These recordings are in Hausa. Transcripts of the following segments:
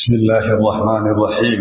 بسم الله الرحمن الرحيم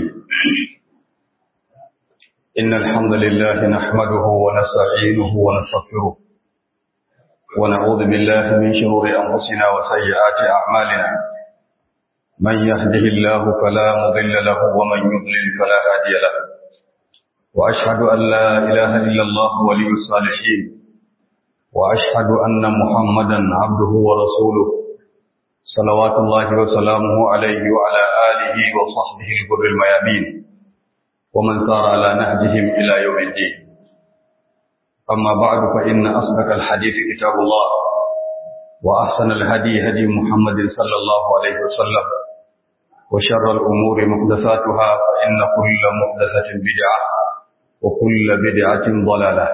إن الحمد لله نحمده ونستعينه ونستغفره ونعوذ بالله من شرور أنفسنا وسيئات أعمالنا من يهده الله فلا مضل له ومن يضلل فلا هادي له وأشهد أن لا إله إلا الله ولي الصالحين وأشهد أن محمدا عبده ورسوله صلوات الله وسلامه عليه وعلى آله وصحبه الغر الميامين ومن سار على نهجهم إلى يوم الدين أما بعد فإن أصدق الحديث كتاب الله وأحسن الهدي هدي محمد صلى الله عليه وسلم وشر الأمور محدثاتها فإن كل محدثة بدعة وكل بدعة ضلالة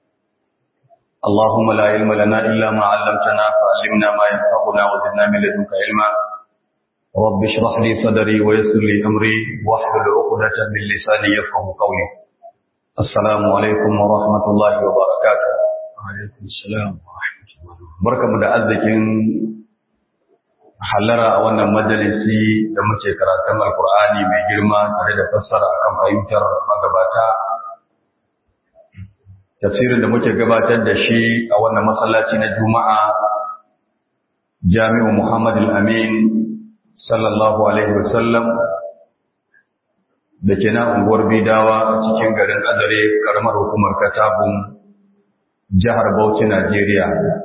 اللهم لا علم لنا إلا ما علمتنا فعلمنا ما ينفعنا وزدنا من لدنك علما رب اشرح لي صدري ويسر لي أمري واحلل عقدة من لساني يفقه قولي السلام عليكم ورحمة الله وبركاته وعليكم السلام ورحمة الله بركة مدعزكين hallara a wannan majalisi da muke karatun alkur'ani mai girma tare da fassara akan fahimtar magabata tafsirin da muke gabatar da shi a wannan masallaci na juma'a jami'u muhammad al-amin sallallahu alaihi wasallam da ke na unguwar bidawa a cikin garin adare karamar hukumar katabun jihar bauchi najeriya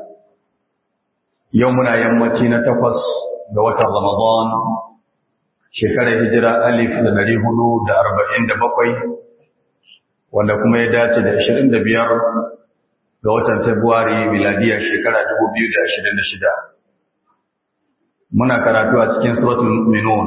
yau muna yammaci na takwas ga watan ramadan shekarar hijira alif da dari hudu da arba'in da bakwai wanda kuma ya dace da 25 ga watan Fabrairu miladiya shekara 2026 muna karatu a cikin suratul mu'minun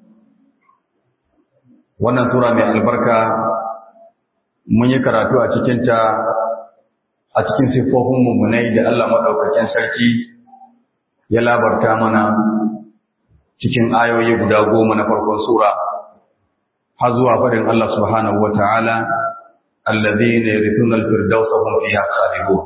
wannan sura mai albarka mun yi karatu a cikin ta a cikin sifofin mummunai da Allah madaukakin sarki ya labarta mana cikin ayoyi guda goma na farkon sura har zuwa faɗin Allah subhanahu wataala الذين يرثون الفردوس هم فيها خالدون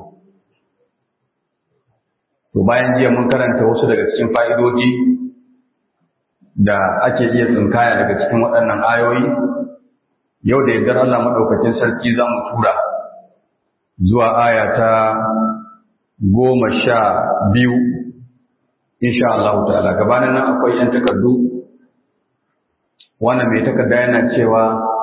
to bayan jiya mun karanta wasu daga cikin fa'idodi da ake iya tsinkaya daga cikin waɗannan ayoyi yau da yardar Allah maɗaukacin sarki za mu tura zuwa aya ta goma sha biyu insha Allah ta'ala gabanin nan akwai ‘yan takardu wannan mai takarda yana cewa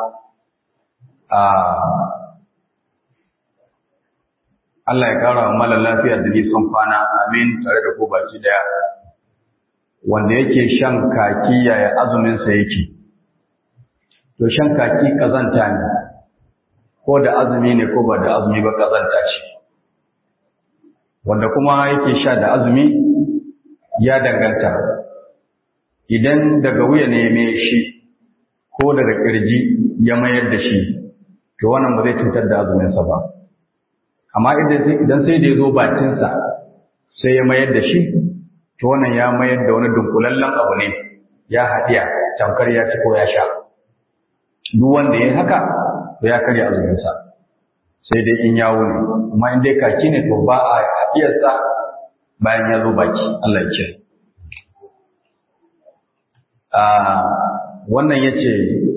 Allah ya kara wa malar lafiya da nisan kwana amin tare da ko baki daya wanda yake shan kaki yaya azuminsa yake to shan kaki kazanta ne ko da azumi ne ko ba da azumi ba kazanta ce wanda kuma yake sha da azumi ya danganta idan daga wuya ne mai shi ko daga kirji ya mayar da shi to wannan ba zai cutar da azuminsa ba amma idan sai da ya zo bakinsa sai ya mayar da shi to wannan ya mayar da wani dunkulallen abu ne ya haɗiya tamkar ya ci ko ya sha duk wanda ya haka to ya karya azuminsa sai dai in yawo ne amma in dai kaki ne to ba a haɗiyarsa bayan ya zo baki Allah ya ce wannan ya ce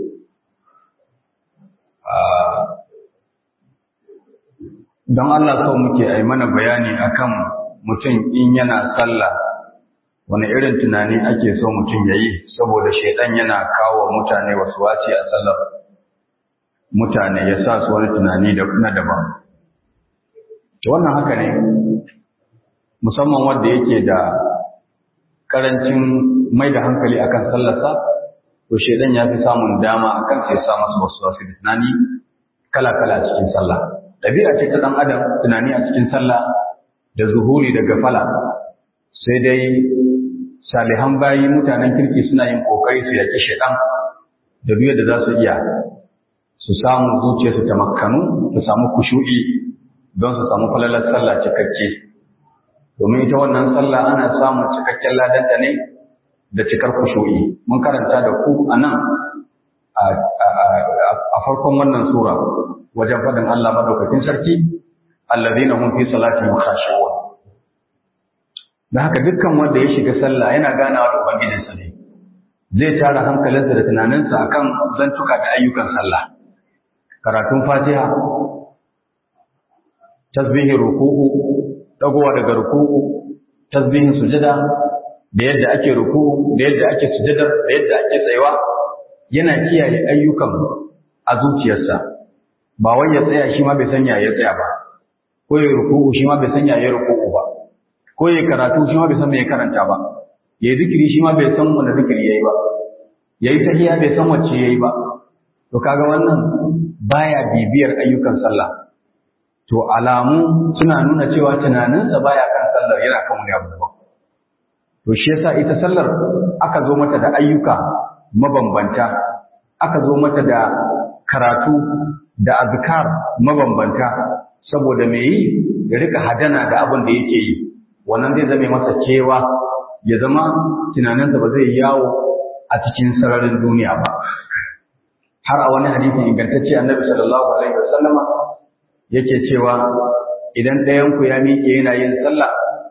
don Allah sau muke a mana bayani akan mutum in yana sallah wani irin tunani ake so mutum ya yi saboda shaidan yana kawo mutane wasu waci a sallar mutane ya sa su wani tunani na daban wannan haka ne musamman wanda yake da karancin mai da hankali akan sallarsa to shaidan ya fi samun dama akan sai sa masa wasu wasu tunani kala-kala cikin sallah ɗabi'a ce ta ɗan adam tunani a cikin sallah da zuhuri da gafala sai dai salihan bayi mutanen kirki suna yin kokari su yaki shaidan da duk da za su iya su samu zuciya su tamakkanu su samu kushu'i don su samu falalar sallah cikakke domin ita wannan sallah ana samun cikakken ladanta ne da cikar kushu'i mun karanta da ku a nan a farkon wannan sura wajen faɗin Allah madaukakin sarki allazina hum fi salatihim khashi'un da haka dukkan wanda ya shiga sallah yana ganawa da ubangijinsa ne zai tara hankalinsa da tunaninsa akan zantuka da ayyukan sallah karatun fatiha tasbihin ruku'u dagowa daga ruku'u tasbihin sujada da yadda ake ruku'u da yadda ake sujada da yadda ake tsayawa yana kiyaye ayyukan a zuciyarsa ba wai ya tsaya shi ma bai sanya ya tsaya ba ko ya ruku'u shi ma bai sanya ya ruku'u ba ko ya karatu shi ma bai san me ya karanta ba ya zikiri shi ma bai san wani zikiri yayi ba yayi tahiyya bai san wacce yayi ba to kaga wannan baya bibiyar ayyukan sallah to alamu suna nuna cewa tunaninsa baya kan sallar yana kan wani abu daban to shi yasa ita sallar aka zo mata da ayyuka mabambanta aka zo mata da karatu da azkar mabambanta saboda me yi ya rika hadana da abin da yake yi wannan zai zame masa cewa ya zama tunaninsa ba zai yawo a cikin sararin duniya ba har a wani hadisi ingantacce annabi sallallahu alaihi wasallama yake cewa idan ɗayan ku ya miƙe yana yin sallah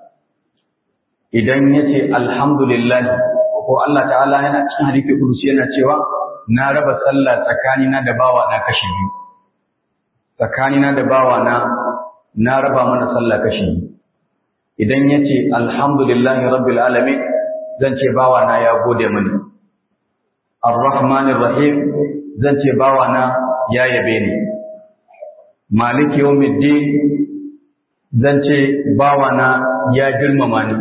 idan yace alhamdulillah ko Allah ta'ala yana cikin hadisi kudusi yana cewa na raba sallah tsakanina da bawa na kashi biyu tsakanina da bawa na na raba mana sallah kashi biyu idan yace alhamdulillah rabbil alamin zan ce bawa na ya gode mani arrahmanir rahim zan ce bawa na ya yabe ni maliki yawmiddin zan ce bawa na ya girmama ni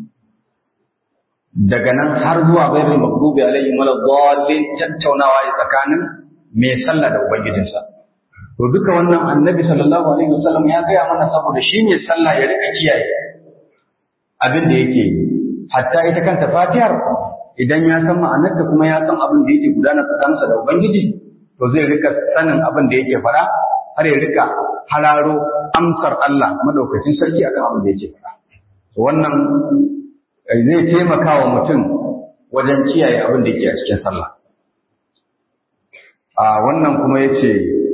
daga nan har zuwa ghairul maghdubi alaihim waladdallin tattaunawa ya tsakanin mai sallah da ubangijinsa to duka wannan annabi sallallahu alaihi wasallam ya gaya mana saboda shi ne sallah ya rika kiyaye abin da yake yi hatta ita kanta fatihar idan ya san ma'anarta kuma ya san abin da yake gudana tsakaninsa da ubangiji to zai rika sanin abin da yake fara har ya rika hararo amsar Allah madaukakin sarki akan abin da yake fara to wannan zai taimaka wa mutum wajen kiyaye abin da yake a cikin sallah a wannan kuma yace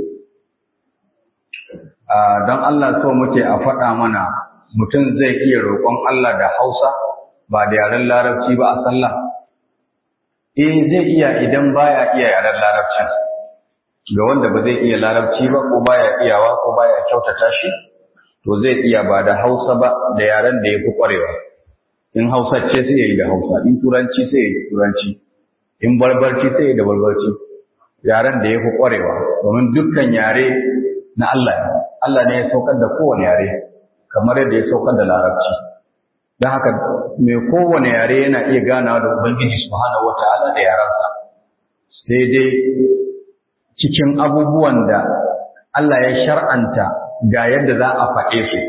a don Allah so muke a faɗa mana mutum zai iya roƙon Allah da Hausa ba da yaren Larabci ba a sallah eh zai iya idan baya iya yaren Larabcin ga wanda ba zai iya Larabci ba ko baya iyawa ko baya kyautata shi to zai iya ba da Hausa ba da yaren da yafi ƙwarewa in Hausa ce sai yayi da Hausa in Turanci sai yayi da Turanci in Barbarci sai yayi da Barbarci yaren da yafi ƙwarewa domin dukkan yare na Allah ne Allah ne ya saukar da kowane yare kamar yadda ya saukar da Larabci don haka mai kowane yare yana iya ganawa da Ubangiji subhanahu wata'ala da yaransa sai dai cikin abubuwan da Allah ya shar'anta ga yadda za a faɗe su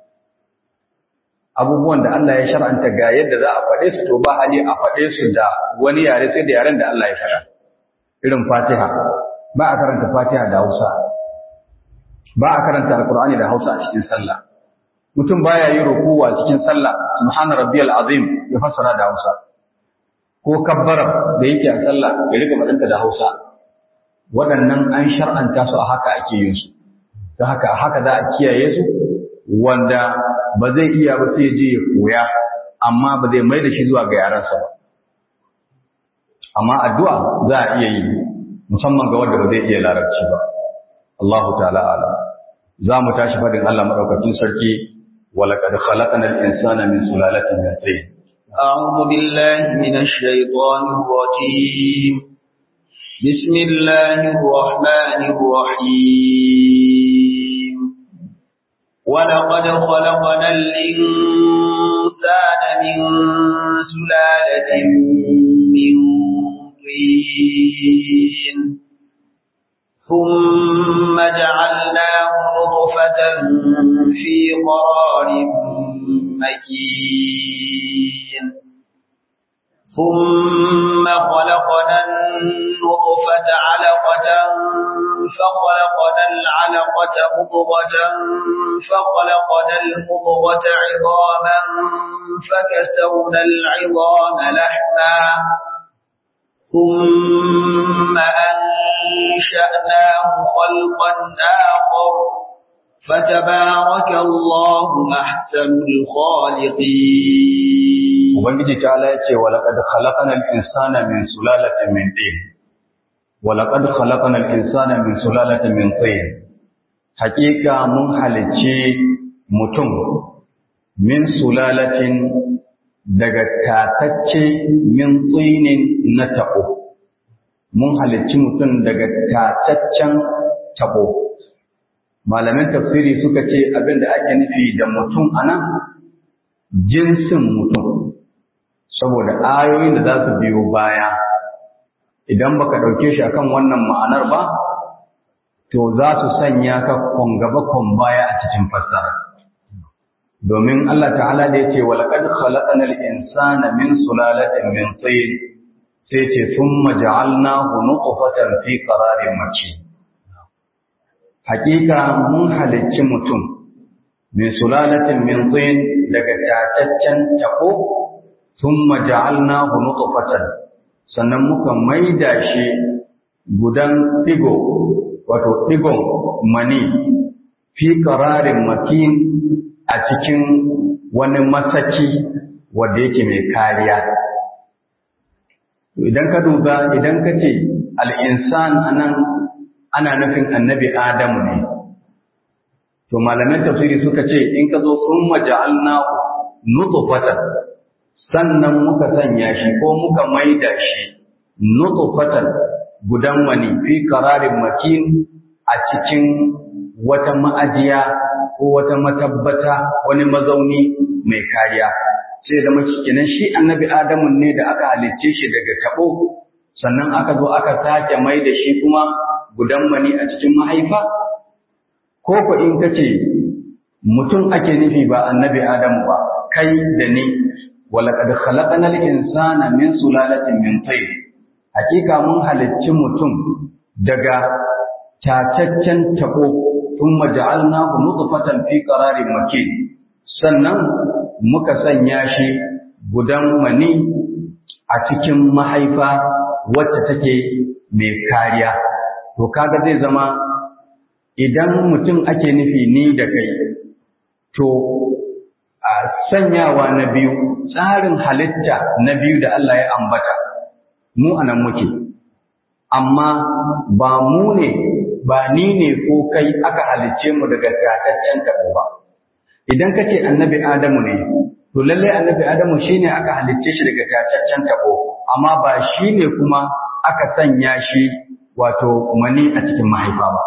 abubuwan da Allah ya shar'anta ga yadda za a faɗe su to ba hali a faɗe su da wani yare sai da yaren da Allah ya faɗa irin Fatiha ba a karanta Fatiha da Hausa ba a karanta Alƙur'ani da Hausa a cikin sallah mutum baya yi rukuwa cikin sallah subhana rabbiyal azim ya fassara da Hausa ko kabbara da yake a sallah ya rika fadanta da Hausa waɗannan an shar'anta su a haka ake yin su don haka a haka za a kiyaye su wanda ba zai iya ba sai je ya koya amma ba zai mai da shi zuwa ga yaransa ba amma addu'a za a iya yi musamman ga wanda ba zai iya larabci ba Allah ta'ala alam za mu tashi fadin Allah madaukakin sarki ولقد خلقنا الإنسان من سلالة من طين أعوذ بالله من الشيطان الرجيم بسم الله الرحمن الرحيم ولقد خلقنا الإنسان من سلالة من طين ثم جعلناه نطفة في قرار مكين ثم خلقنا النطفة علقة فخلقنا العلقة مضغة فخلقنا المضغة عظاما فكسونا العظام لحما ثم أنشأناه خلقا آخر فتبارك الله أحسن الخالقين ubangiji ta ala yace wa laqad khalaqnal insana min sulalatin min tin wa laqad khalaqnal insana min sulalatin min tin haqiqa mun halicci mutum min sulalatin daga tatacce min tsinin na tabo mun halicci mutum daga tataccen tabo malamin tafsiri suka ce abin da ake nufi da mutum anan jinsin mutum saboda ayoyin da za su biyo baya idan baka ɗauke shi akan wannan ma'anar ba to za su sanya ka gaba baya a cikin fassara domin Allah ta'ala da yace wa laqad khalaqnal insana min sulalatin min tin sai ce thumma ja'alnahu nutfatan fi qararin makin hakika mun halicci mutum min sulalatin min tin daga tataccen tako thumma ja'alnahu nutfatan sannan muka maida shi gudan digo wato digon mani fi qararin makin a cikin wani masaki wanda yake mai kariya idan ka duba idan ka ce al-insan anan ana nufin annabi adamu ne to malaman tafsiri suka ce in ka zo sun maja'alnahu nutfatan sannan muka sanya shi ko muka maida shi nutfatan gudan mani fi qararin makin a cikin wata ma'ajiya ko wata matabbata wani mazauni mai kariya sai da mace kenan shi annabi adamu ne da aka halicce shi daga tabo sannan aka zo aka sake mai da shi kuma gudan mani a cikin mahaifa ko ko in kace mutum ake nufi ba annabi adamu ba kai da ni walaqad khalaqnal insana min sulalatin min tin hakika mun halicci mutum daga tataccen tabo thumma ja'alnahu nutfatan fi qararin makin sannan muka sanya shi gudan mani a cikin mahaifa wacce take mai kariya to kaga zai zama idan mutum ake nufi ni da kai to a sanyawa na biyu tsarin halitta na biyu da Allah ya ambata mu anan muke amma ba mu ne ba ni ne ko kai aka halicce mu daga tataccen tabo ba idan kace annabi adamu ne to lalle annabi adamu shine aka halicce shi daga tataccen tabo amma ba shine kuma aka sanya shi wato mani a cikin mahaifa ba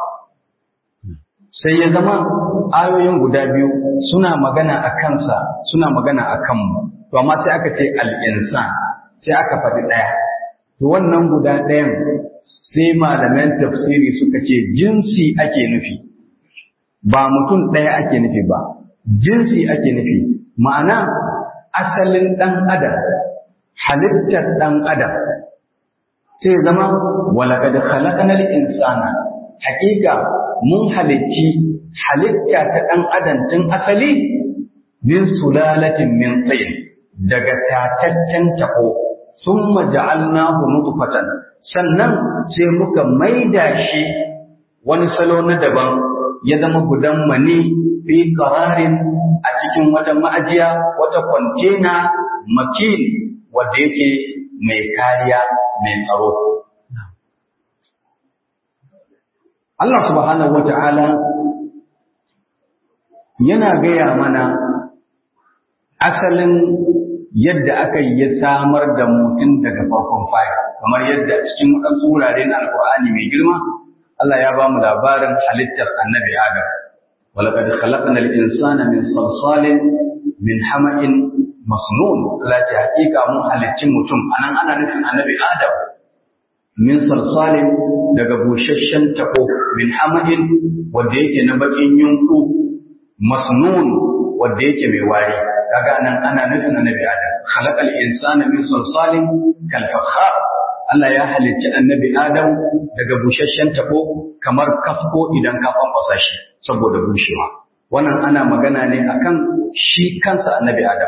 sai ya zama ayoyin guda biyu suna magana a kansa suna magana a kanmu to amma sai aka ce al'insan sai aka faɗi ɗaya to wannan guda ɗayan sai malaman tafsiri suka ce jinsi ake nufi ba mutum ɗaya ake nufi ba jinsi ake nufi ma'ana asalin ɗan adam halittar ɗan adam sai zama walaƙad khalaqnal insana haƙiƙa mun halicci halitta ta ɗan adam tun asali min sulalatin min tsayin daga tataccen taɓo summa ja'alnahu nutfatan sannan sai muka maida shi wani salo na daban ya zama gudan mani fi qararin a cikin wata ma'ajiya wata kwantena makin wanda yake mai kariya mai tsaro Allah subhanahu wata'ala yana gaya mana asalin yadda aka yi ya samar da mutum daga farkon faya kamar yadda cikin waɗansu wurare na alkur'ani mai girma Allah ya ba mu labarin halittar annabi Adam ولقد خلقنا الإنسان من صلصال من حمأ مسنون لا حقيقة من halicci mutum anan ana nufin annabi Adam min salsalin daga busasshen tako min hamadin wanda yake na bakin yunku masnun wanda yake mai wari kaga anan ana nufin annabi Adam khalaqal insana min salsalin kal fakhar Allah ya halicci annabi Adam daga busasshen tako kamar kasko idan ka kwankwasa shi saboda bushewa wannan ana magana ne akan shi kansa annabi Adam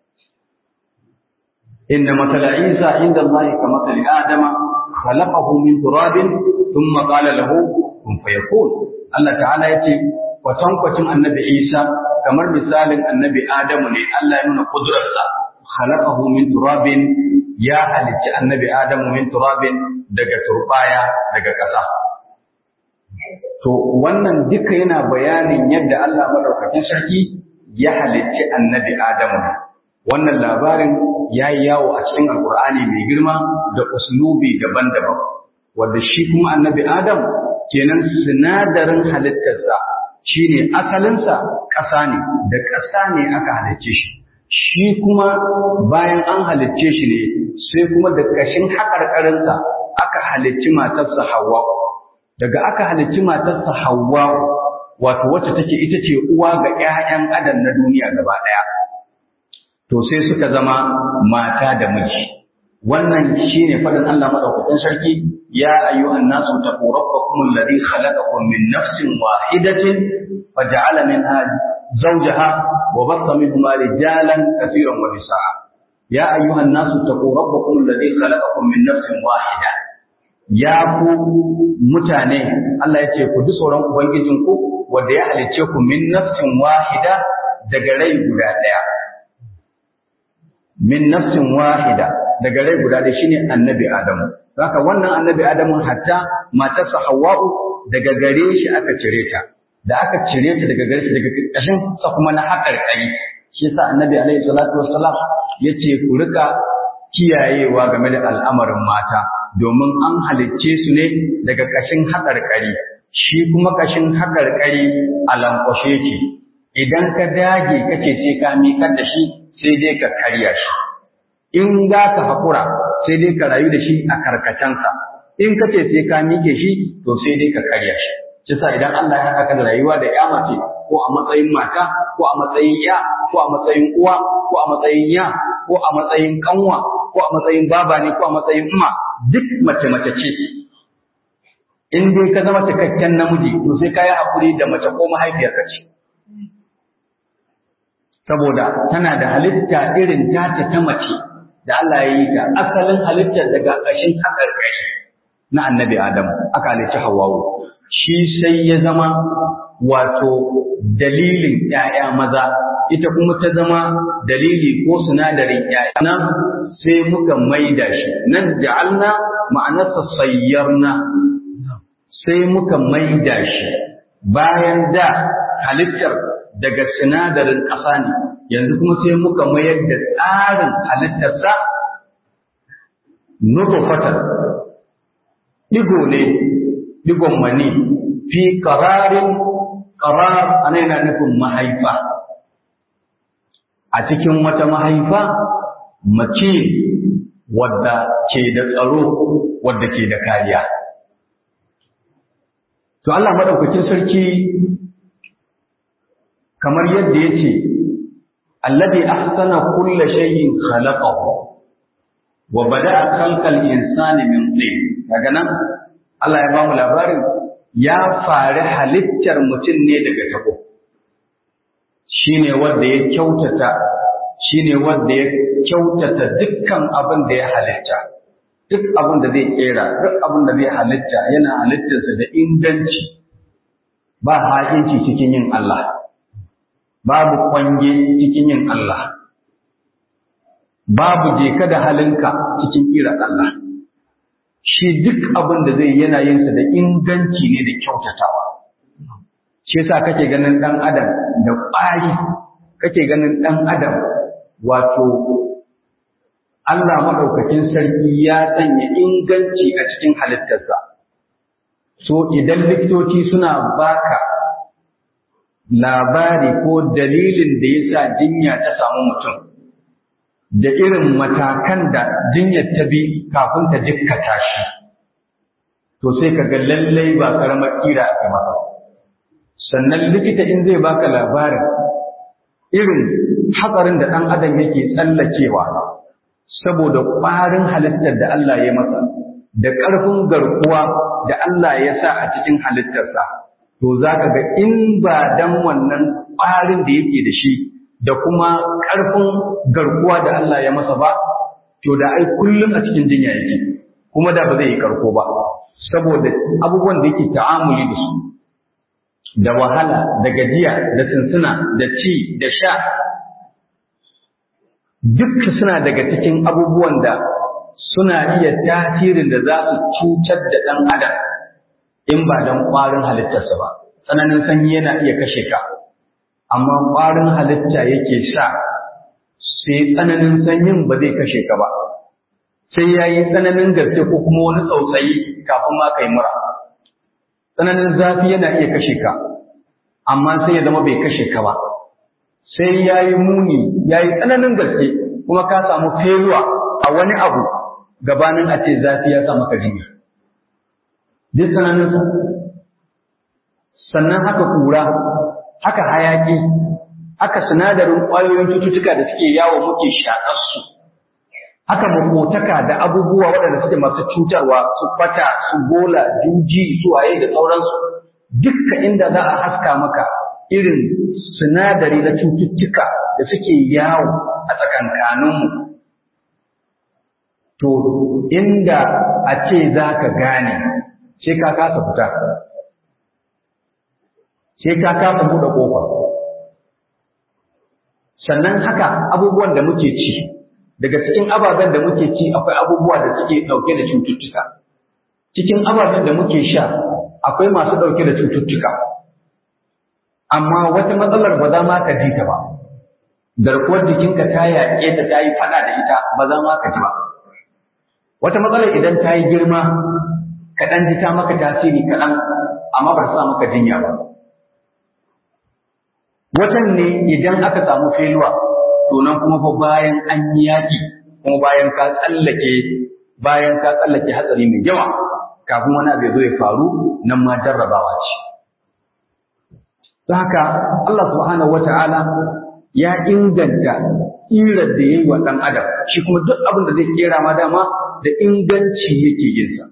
inna matala Isa inda Allah ka matali Adama khalaqahu min turabin thumma qala lahu kun fayakun Allah ta'ala yace kwatankwacin annabi Isa kamar misalin annabi Adamu ne Allah ya nuna kudurarsa khalaqahu min turabin ya halicci annabi adamu min turabin daga turbaya daga ƙasa to wannan duka yana bayanin yadda Allah madaukakin sarki ya halicci annabi adamu wannan labarin ya yi yawo a cikin alkur'ani mai girma da uslubi daban-daban wanda shi kuma annabi adam kenan sinadarin halittarsa shine asalinsa ƙasa ne da ƙasa ne aka halicce shi shi kuma bayan an halicce shi ne sai kuma da ƙashin haƙarƙarinsa aka halicci matarsa Hawwa daga aka halicci matarsa Hawwa wato wacce take ita ce uwa ga ƴaƴan adam na duniya gaba ɗaya to sai suka zama mata da miji wannan shine faɗin Allah madaukakin sarki ya ayyuhan nasu taqu rabbakum alladhi khalaqakum min nafsin wahidatin faja'ala minha zawjaha wa bassa minhuma rijalan katiran wa nisaa ya ayyuhan nasu taqu rabbakum alladhi khalaqakum min nafsin wahida ya ku mutane Allah ya ce ku ji tsoron ubangijinku wanda ya halicce ku min nafsin wahida daga rai guda ɗaya min nafsin wahida daga rai guda ɗaya shine annabi Adamu haka wannan annabi Adamu hatta matarsa Hawwa'u daga gare shi aka cire ta da aka cire ta daga gare shi daga ƙashin sa kuma na haƙar kai shi yasa annabi alaihi salatu wassalam yace ku rika kiyayewa game da al'amarin mata domin an halicce su ne daga ƙashin haƙarƙari shi kuma ƙashin haƙarƙari a lankwashe ki idan ka dage kace sai ka miƙar da shi sai dai ka karya shi in za ka haƙura sai dai ka rayu da shi a karkacensa in kace sai ka miƙe shi to sai dai ka karya shi shi sa idan Allah ya haɗa ka da rayuwa da ya mace ko a matsayin mata ko a matsayin ya ko a matsayin uwa ko a matsayin ya ko a matsayin kanwa ko a matsayin baba ne ko a matsayin umma duk mace mace ce in dai ka zama cikakken namiji to sai ka yi haƙuri da mace ko mahaifiyarka ce saboda tana da halitta irin tata ta mace da Allah ya yi ta asalin halittar daga ƙashin haƙarƙari na annabi Adam aka halicci Hawwawu shi sai ya zama wato dalilin ‘ya'ya maza ita kuma ta zama dalili ko sinadarin ‘ya'ya nan sai muka maida shi nan ja'alna ma'anarsa sayyarna sai muka maida shi bayan da halittar daga sinadarin ƙasa ne yanzu kuma sai muka mayar da tsarin halittarsa nutfatan digo ne digon mani fi qararin qarar ana yana nufin mahaifa a cikin wata mahaifa mace wadda ke da tsaro wadda ke da kariya to Allah madaukakin sarki kamar yadda yace alladhi ahsana kulla shay'in khalaqahu wa bada'a khalqal insani min tin daga nan Allah ya ba mu labarin ya fari halittar mutum ne daga tabo shine wanda ya kyautata shine wanda ya kyautata dukkan abin da ya halitta duk abin da zai kera duk abin da zai halitta yana halittarsa da inganci ba haƙinci cikin yin Allah babu kwange cikin yin Allah babu jeka da halinka cikin kira Allah shi duk abin da zai yana yin sa da inganci ne da kyautatawa shi yasa kake ganin dan adam da ƙwari kake ganin dan adam wato Allah madaukakin sarki ya sanya inganci a cikin halittarsa so idan likitoci suna baka labari ko dalilin da yasa jinya ta samu mutum da irin matakan da jinyar ta bi kafin ta jikkata shi to sai ka ga lallai ba karamar kira a masa sannan likita in zai baka labarin irin hatsarin da ɗan adam yake tsallakewa saboda ƙwarin halittar da Allah ya masa da ƙarfin garkuwa da Allah ya sa a cikin halittarsa to za ka ga in ba dan wannan ƙwarin da yake da shi da kuma ƙarfin garkuwa da Allah ya masa ba, to da ai kullum a cikin jinya yake, kuma da ba zai yi karko ba, saboda abubuwan da yake ta'amuli da su, da wahala, da gajiya, da tuntuna, da ci, da sha, duk suna daga cikin abubuwan da suna iya tasirin da za su cutar da ɗan adam in ba don ƙwarin halittarsa ba tsananin sanyi yana iya kashe ka amma ƙwarin halitta yake sa sai tsananin sanyin ba zai kashe ka ba sai ya yi tsananin gaske ko kuma wani tsautsayi kafin ma ka yi mura tsananin zafi yana iya kashe ka amma sai ya zama bai kashe ka ba sai ya yi muni ya yi tsananin gaske kuma ka samu feluwa a wani abu gabanin a ce zafi ya sa maka jinya duk tsananin sannan haka kura haka hayaki haka sinadarin ƙwayoyin cututtuka da suke yawo muke shaƙarsu haka makotaka da abubuwa waɗanda suke masu cutarwa su fata su gola juji su waye da sauransu dukka inda za a haska maka irin sinadari na cututtuka da suke yawo a tsakankaninmu to inda a ce za ka gane sai ka kasa fita sai ka kasa buɗe ƙofa sannan haka abubuwan da muke ci daga cikin ababen da muke ci akwai abubuwa da suke ɗauke da cututtuka cikin ababen da muke sha akwai masu ɗauke da cututtuka amma wata matsalar ba za ma ka ji ta ba garkuwar jikinka ta yaƙe ta ta yi faɗa da ita ba za ma ka ji ba wata matsalar idan ta yi girma kaɗan ji ta maka tasiri kaɗan amma ba sa maka jinya ba watan ne idan aka samu feluwa to nan kuma fa bayan an yi yaƙi kuma bayan ka tsallake bayan ka tsallake hatsari mai yawa kafin wani abu ya zo ya faru nan ma jarrabawa ce haka Allah subhanahu wata'ala ya inganta irar da ya yi wa ɗan adam shi kuma duk abin da zai kera ma dama da inganci yake yinsa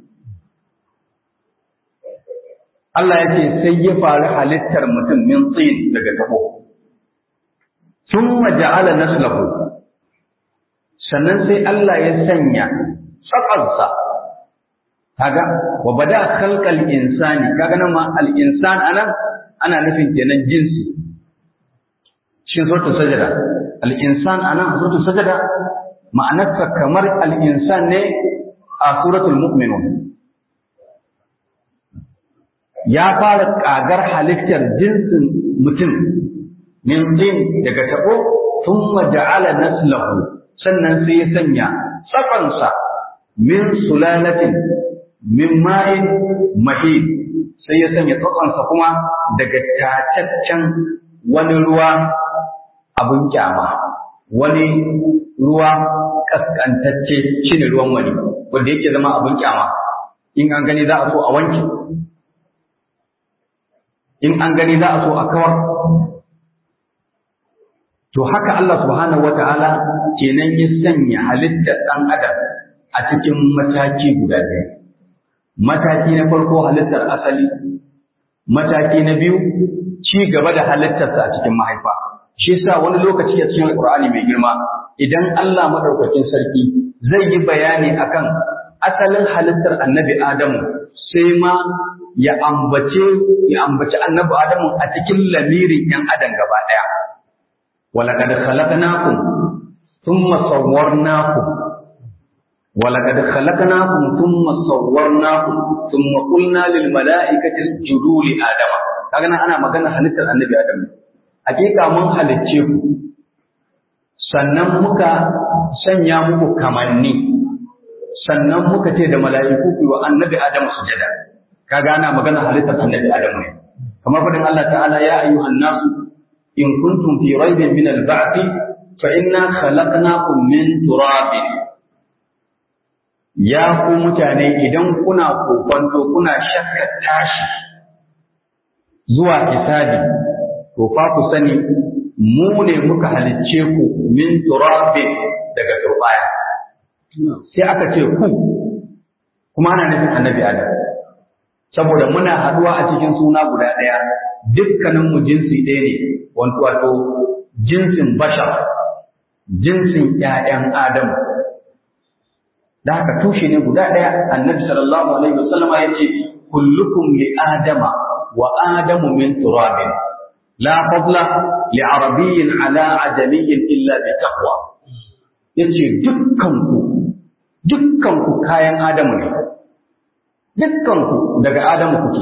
Allah ya ce sai ya faru halittar mutum min tsin daga tabo thumma ja'ala naslahu sannan sai Allah ya sanya tsakansa kaga wa bada khalqal insani kaga nan ma al insan anan ana nufin kenan jinsi shin suratul sajada al insan anan suratul sajada ma'anarsa kamar al insan ne a suratul mu'minun ya fara kagar halittar jinsin mutum min din daga tabo thumma ja'ala naslahu sannan sai ya sanya tsakansa min sulalatin min ma'in mahid sai ya sanya tsakansa kuma daga tataccen wani ruwa abun kyama wani ruwa kaskantacce shine ruwan wani wanda yake zama abun kyama in an gani za a so a wanke in an gani za a so a kawar to haka Allah subhanahu wata'ala kenan ya sanya halittar ɗan adam a cikin mataki guda biyu mataki na farko halittar asali mataki na biyu ci gaba da halittarsa a cikin mahaifa shi yasa wani lokaci a cikin Alƙur'ani mai girma idan Allah madaukakin sarki zai yi bayani akan asalin halittar annabi Adamu sai ma ya ambace ya ambaci annabi Adamu a cikin lamirin ‘yan adam gaba ɗaya. Walakad khalaqnakum thumma sawwarnakum walakad khalaqnakum thumma sawwarnakum thumma qulna lil mala'ikati isjudu li adama kaga nan ana magana halittar annabi Adamu hakika mun halicce ku sannan muka sanya muku kamanni sannan muka ce da mala'iku ku wa annabi Adamu sujada kaga ana magana halittar annabi Adam ne kamar fadin Allah ta'ala ya ayyuhan nasu in kuntum fi raibin min al-ba'th fa inna khalaqnakum min turabin ya ku mutane idan kuna kokonto kuna shakka tashi zuwa hisabi to fa ku sani mu ne muka halicce ku min turabin daga turbaya sai aka ce ku kuma ana nufin annabi Adam saboda muna haduwa a cikin suna guda ɗaya dukkanin mu jinsi ɗaya ne wato wato jinsin bashar jinsin ƴaƴan Adamu da haka tushe ne guda ɗaya annabi sallallahu alaihi wasallama yace kullukum li adama wa adamu min turabin la fadla li arabiyyin ala ajamiyyin illa bi taqwa yace dukkanku dukkanku kayan Adamu ne dukkanku daga Adamu kuke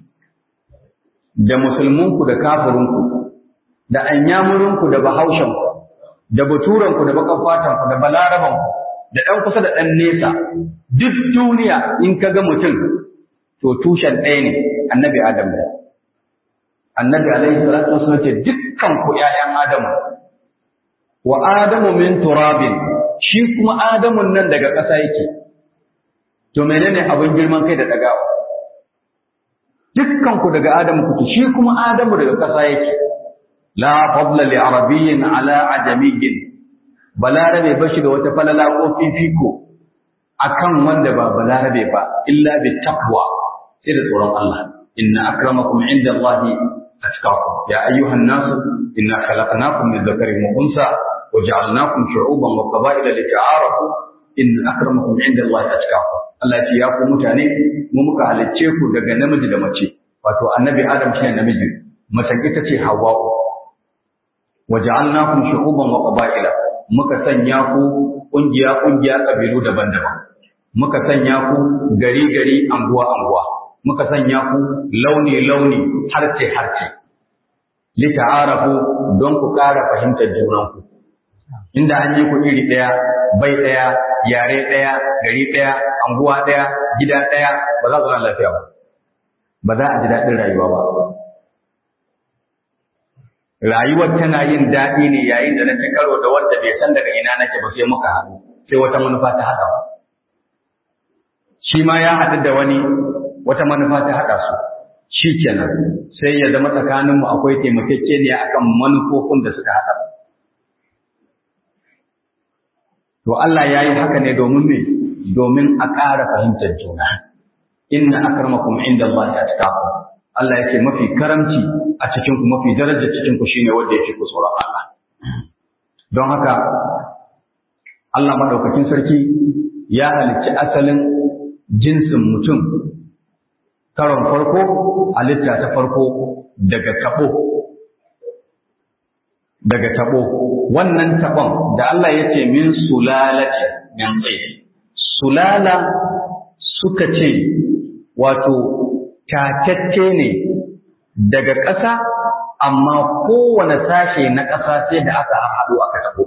da musulmunku da kafirinku da anyamurinku da bahaushenku da baturanku da bakan fatanku da balarabanku da ɗan kusa da ɗan nesa duk duniya in ka ga mutum to tushen ɗaya ne annabi Adam ne annabi alaihi salatu wasallam ce dukkanku ƴaƴan Adamu wa Adamu min turabin shi kuma Adamun nan daga ƙasa yake to menene abin girman kai da ɗagawa dukkanku daga Adamu kuke shi kuma Adamu daga ƙasa yake la fadla li arabiyyin ala ajamiyyin balarabe bashi da wata falala ko fifiko akan wanda ba balarabe ba illa bi taqwa sai da tsoron Allah inna akramakum inda Allahi atqakum ya ayyuhan nas inna khalaqnakum min dhakarin wa unsa wa ja'alnakum shu'uban wa qaba'ila lita'arafu inna akramakum inda Allahi atqakum Allah ya ce ya ku mutane mu muka halicce ku daga namiji da mace wato annabi Adam shine namiji mace ita ce Hawwa'u wa ja'alnakum shu'uban wa qaba'ila muka sanya ku kungiya kungiya kabilu daban-daban muka sanya ku gari gari anguwa anguwa muka sanya ku launi launi harce harce li ta'arafu don ku ƙara fahimtar junanku inda an yi ku iri ɗaya bai ɗaya yare ɗaya gari ɗaya anguwa ɗaya gida ɗaya ba za ku zama lafiya ba ba za a ji daɗin rayuwa ba rayuwar tana yin daɗi ne yayin da na ci karo da wanda bai san daga ina nake ba sai muka haɗu sai wata manufa ta haɗa ba shi ma ya haɗu da wani wata manufa ta haɗa su shi kenan sai ya zama tsakaninmu akwai taimakekeniya akan manufofin da suka haɗa to Allah ya yi haka ne domin me domin a ƙara fahimtar juna inna akramakum inda Allah ya tukaku Allah yake mafi karamci a cikin ku mafi daraja cikin ku shine wanda yake ku tsoron Allah don haka Allah madaukakin sarki ya halicci asalin jinsin mutum karon farko halitta ta farko daga tabo daga tabo wannan tabon da Allah ya ce min sulalati min tsaye sulala suka ce wato tatacce ne daga ƙasa amma kowane sashe na ƙasa sai da aka haɗu aka tabo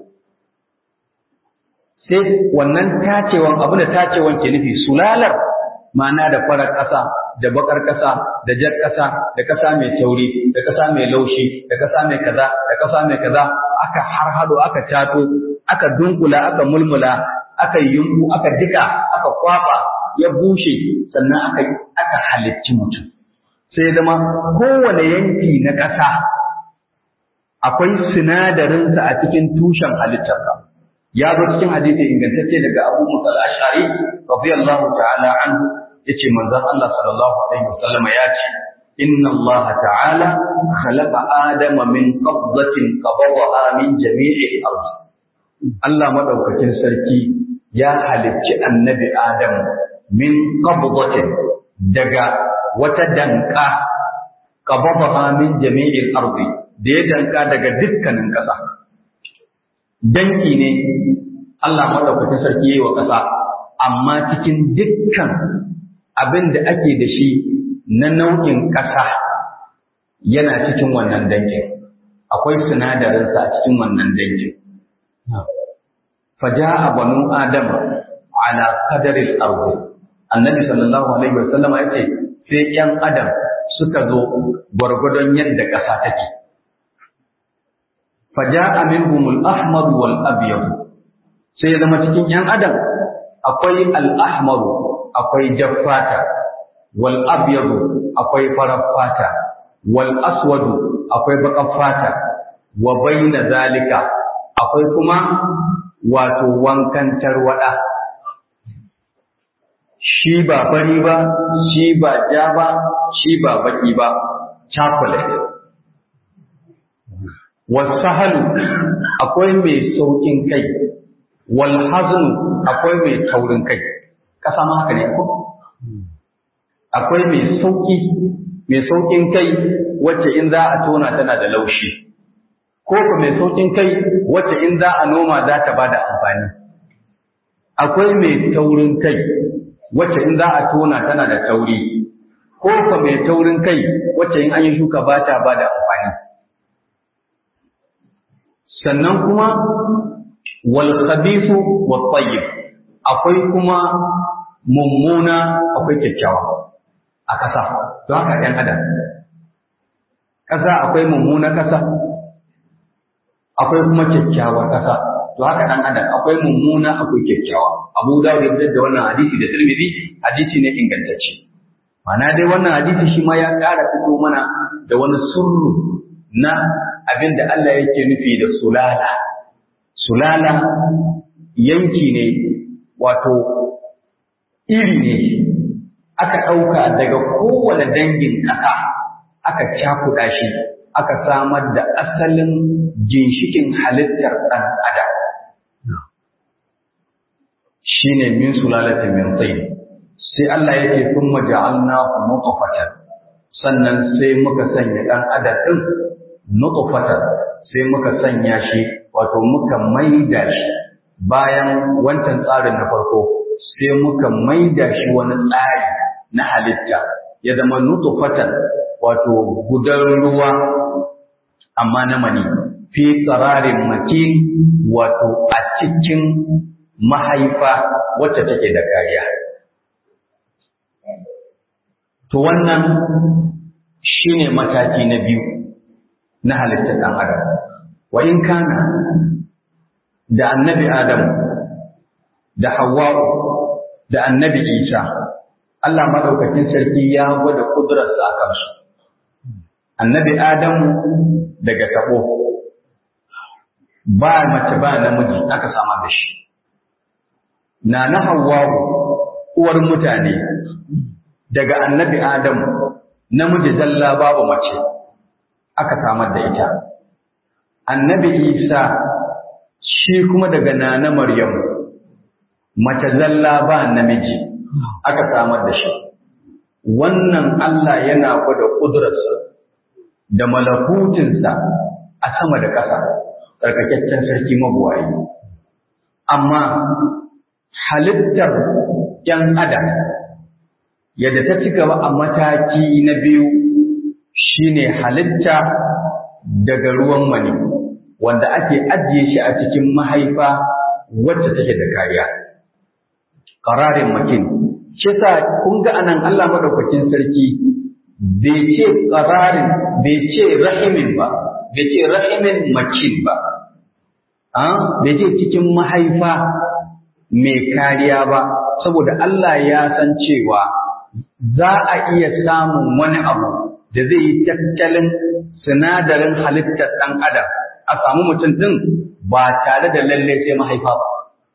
sai wannan tacewan abu da tacewan ke nufi sulalar ma'ana da farar ƙasa da bakar ƙasa da jar ƙasa da ƙasa mai tauri da ƙasa mai laushi da ƙasa mai kaza da ƙasa mai kaza aka harhado aka tato aka dunkula aka mulmula aka yunku aka jika aka kwaba ya bushe sannan aka aka halicci mutum sai zama kowane yanki na ƙasa akwai sinadarinsa a cikin tushen halittarsa ya zo cikin hadisi ingantacce daga Abu Musa al-Ash'ari radiyallahu ta'ala anhu yace manzon Allah sallallahu alaihi wasallam ya ce inna Allah ta'ala khalaqa adama min qabdatin qabadaha min jami'il ardh Allah madaukakin sarki ya halicci annabi Adam min qabdatin daga wata danka qabadaha min jami'il ardh da ya danka daga dukkanin ƙasa danki ne Allah madaukakin sarki yayi wa ƙasa amma cikin dukkan abin da ake da shi na nau'in ƙasa yana cikin wannan dangin akwai sinadarinsa a cikin wannan dangin faja'a banu adam ala qadaril ardi annabi sallallahu alaihi wasallam ya ce sai yan adam suka zo gwargwadon yadda ƙasa take faja'a minhumul ahmar wal abyad sai ya zama cikin yan adam akwai al ahmar akwai jaffata wal abyad akwai farar fata wal aswad akwai baƙar fata wa bayna zalika akwai kuma wato wankan tarwada shi ba fari ba shi ba ja ba shi ba baki ba chocolate wasahalu akwai mai saukin kai wal haznu akwai mai taurin kai kasa ma haka ne ko akwai mai sauki mai saukin kai wacce in za a tona tana da laushi ko ko mai saukin kai wacce in za a noma za ta bada amfani akwai mai taurin kai wacce in za a tona tana da tauri ko ko mai taurin kai wacce in an yi shuka ba ta bada amfani sannan kuma wal khabithu wat tayyib akwai kuma mummuna akwai kyakkyawa a ƙasa don haka ɗan adam ƙasa akwai mummuna ƙasa akwai kuma kyakkyawar ƙasa to haka ɗan adam akwai mummuna akwai kyakkyawa abu da ya da wannan hadisi da tirmidhi hadisi ne ingantacce ma'ana dai wannan hadisi shi ma ya ƙara fito mana da wani surru na abin da Allah yake nufi da sulala sulala yanki ne wato iri ne aka ɗauka daga kowane dangin ƙasa aka cakuɗa shi aka samar da asalin ginshikin halittar ɗan adam shi ne min sulalata min tsayi sai Allah yake sun maja'alna nutfatan sannan sai muka sanya ɗan adam ɗin nutfatan sai muka sanya shi wato muka maida shi bayan wancan tsarin na farko sai muka maida shi wani tsari na halitta ya zama nutfatan wato gudan ruwa amma na mani fi tsararin makin wato a cikin mahaifa wacce take da kariya to wannan shine mataki na biyu na halittar ɗan adam wa in kana da annabi adam da hawwa'u da annabi isa Allah maɗaukakin sarki ya gwada ƙudurarsa a kansu annabi adamu daga taɓo ba mace ba namiji aka samar da shi na na hawwa'u uwar mutane daga annabi adamu namiji zalla babu mace aka samar da ita annabi isa shi kuma daga nana maryamu mace zalla ba namiji aka samar da shi wannan Allah yana gwada ƙudurarsa da malakutinsa a sama da ƙasa tsarkakakken sarki mabuwayi amma halittar ‘yan adam yadda ta ci gaba a mataki na biyu shine halitta daga ruwan mani wanda ake ajiye shi a cikin mahaifa wacce take da kariya ƙararin makin shi sa kun ga anan Allah madaukakin sarki bai ce ƙararin bai ce rahimin ba bai ce rahimin makin ba bai ce cikin mahaifa mai kariya ba saboda Allah ya san cewa za a iya samun wani abu da zai yi tattalin sinadarin halittar ɗan adam a samu mutum ɗin ba tare da lalle sai mahaifa ba.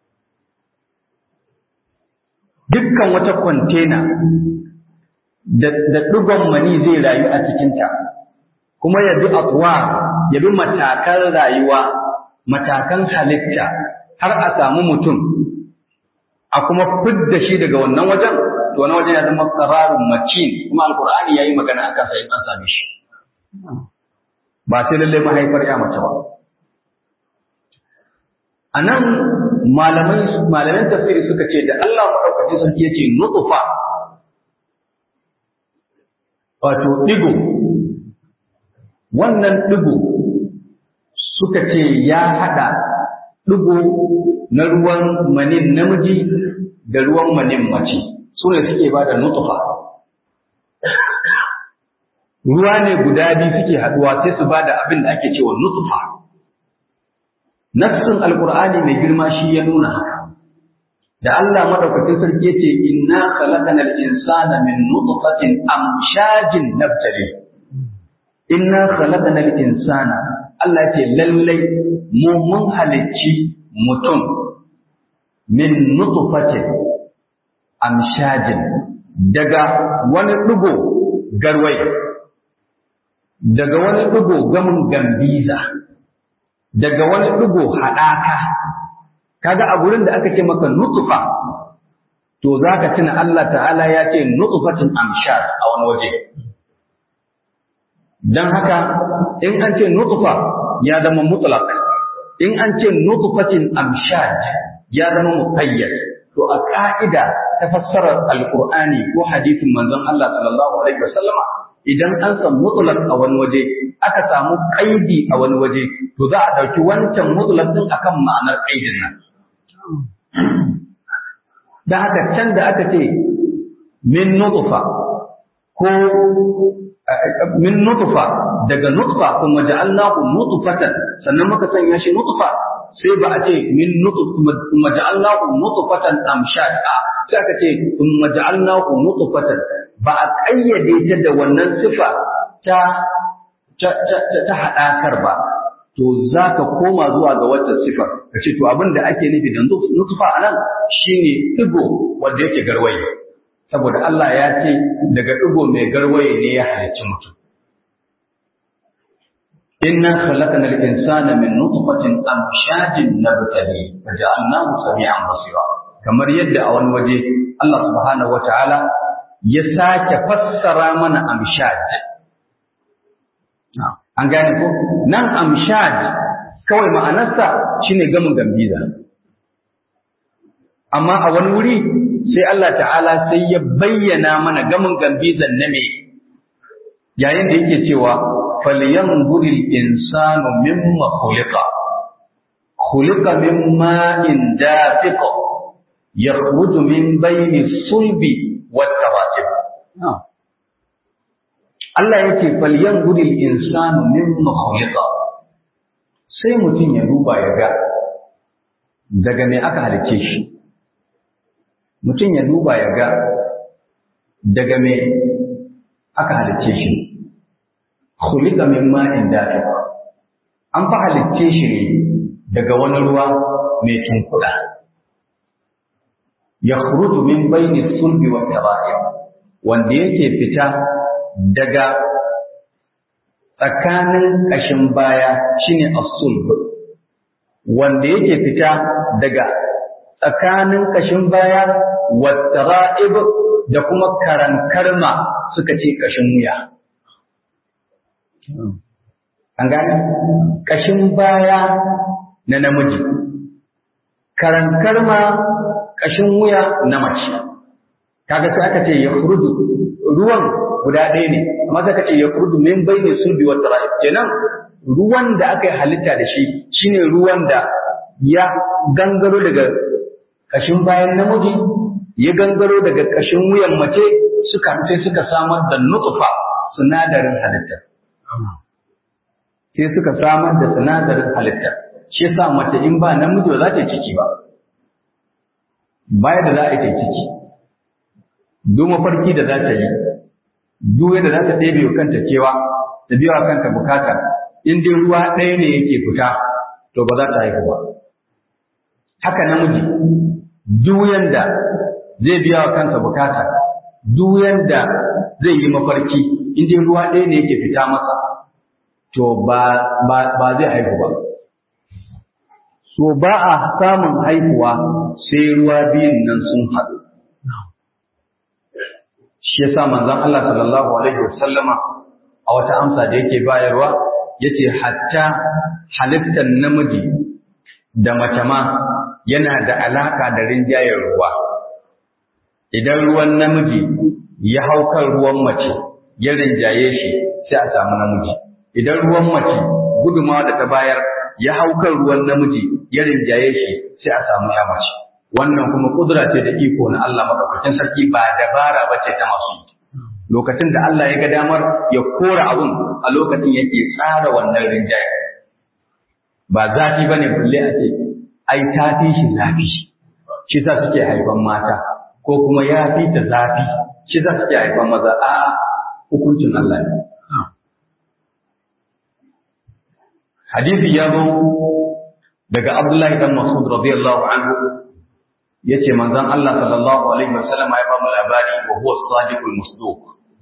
Dukkan wata kwantena da ɗigon mani zai rayu a cikinta, kuma ya bi abuwa, ya bi matakan rayuwa, matakan halitta har a samu mutum, a kuma fidda shi daga wannan wajen, to wani wajen ya zama tsararun macin, kuma alkur'ani ya yi magana a kansa in an same shi. Ba sai lallai mahaifar ya mace ba. A nan malaman tafsiri suka ce da Allah maɗaukacin sarki ya ce nutsufa wato ɗigo, wannan ɗigo suka ce ya haɗa ɗigo na ruwan manin namiji da ruwan manin mace, su ne suke ba da nutsufa. Ruwa ne guda biyu suke haɗuwa sai su ba da abin da ake cewa nutsufa. Nassin Alƙur'ani mai girma shi ya nuna haka. Da Allah madaukakin sarki yace inna khalaqanal insana min nutfatin amshajin nabtali. Inna khalaqanal insana Allah ce lallai mu mun halicci mutum min nutfatin amshajin daga wani dugo garwai daga wani dugo gamin gambiza daga wani ɗigo haɗaka, kaga a gurin da aka ce maka nutsufa, to za ka tuna Allah ta'ala ya ce nutsufatin amshar a wani waje. Don haka, in an ce nutsufa, ya zama mutlaq in an ce nutfatin amshaj ya zama muqayyad to a ka'ida ta fassarar alqur'ani ko hadisin manzon Allah sallallahu alaihi wasallama idan an san mutlaq a wani waje aka samu qaidi a wani waje to za a dauki wancan mutlaq din akan ma'anar qaidin nan dan haka can da aka ce min nutfa ko min nutfa daga nutfa kuma ja'alnahu nutfatan sannan muka sanya shi nutfa sai ba a ce min nutfa kuma ja'alnahu nutfatan amshad a sai aka ce kuma ja'alnahu nutfatan ba a kayyade ta da wannan sifa ta ta ta hadakar ba to za ka koma zuwa ga wata sifa ka ce to abin da ake nufi da nutfa anan shine digo wanda yake garwaye saboda Allah ya ce daga ɗigo mai garwaye ne ya halicci mutum. Inna khalaqna al-insana min nutfatin amshajin nabtali faja'alnahu sami'an basira kamar yadda a wani waje Allah subhanahu wata'ala ya sake fassara mana amshaj an gane ko nan amshaj kawai ma'anarsa shine gamin gambiza amma a wani wuri sai Allah ta'ala sai ya bayyana mana gamin gambizan na me yayin da yake cewa falyanzuril insanu mimma khuliqa khuliqa min ma'in dafiq yakhruju min bayni sulbi wat taratib Allah yake falyanzuril insanu mimma khuliqa sai mutum ya duba ya ga daga me aka halice shi mutum ya duba ya ga daga me aka halicce shi khuliqa min ma'in dafiq an fa halicce shi ne daga wani ruwa mai tunkuda yakhruju min bayni sulbi wa tara'ib wanda yake fita daga tsakanin kashin baya shine as-sulb wanda yake fita daga tsakanin kashin baya wattara'ib da kuma karankarma suka ce kashin wuya. An gane? Kashin baya na namiji, karankarma kashin wuya na mace. Kaga sai aka ce ya ruwan guda ɗaya ne, amma sai aka ce ya min bai ne sulbi wattara'ib. Kenan ruwan da aka yi halitta da shi shine ruwan da ya gangaro daga kashin bayan namiji ya gangaro daga kashin wuyan mace suka sai suka samar da nutfa sinadarin halitta sai suka samar da sinadarin halitta shi yasa mace in ba namiji ba za ta ciki ba baya da za a yi ciki duk mafarki da za ta yi duk yadda za ta ɗebe wa kanta cewa ta biya wa kanta bukata in dai ruwa ɗaya ne yake fita to ba za ta haihu ba haka namiji duk yanda zai biya wa kansa bukata duk yanda zai yi mafarki in dai ruwa ɗaya ne yake fita masa to ba ba zai haihu ba so ba a samun haihuwa sai ruwa biyun nan sun haɗu shi yasa manzon Allah sallallahu alaihi wasallama a wata amsa da yake bayarwa yace hatta halittar namiji da mace ma yana da alaka da rinjayen ruwa idan ruwan namiji ya hau kan ruwan mace ya rinjaye shi sai a samu namiji idan ruwan mace gudumawa da ta bayar ya hau kan ruwan namiji ya rinjaye shi sai a samu ya mace wannan kuma kudura ce da iko na Allah madaukakin sarki ba dabara ba ce ta masu yi lokacin da Allah ya ga damar ya kora abun a lokacin yake tsara wannan rinjaye ba zafi bane balle a ce ai ta fi shi zafi shi sa suke haifan mata ko kuma ya fi ta zafi shi sa suke haifan maza a hukuncin Allah ne hadisi ya zo daga Abdullahi dan Mas'ud radiyallahu anhu yace manzon Allah sallallahu alaihi wasallam ya ba mu labari wa huwa sadiqul musduq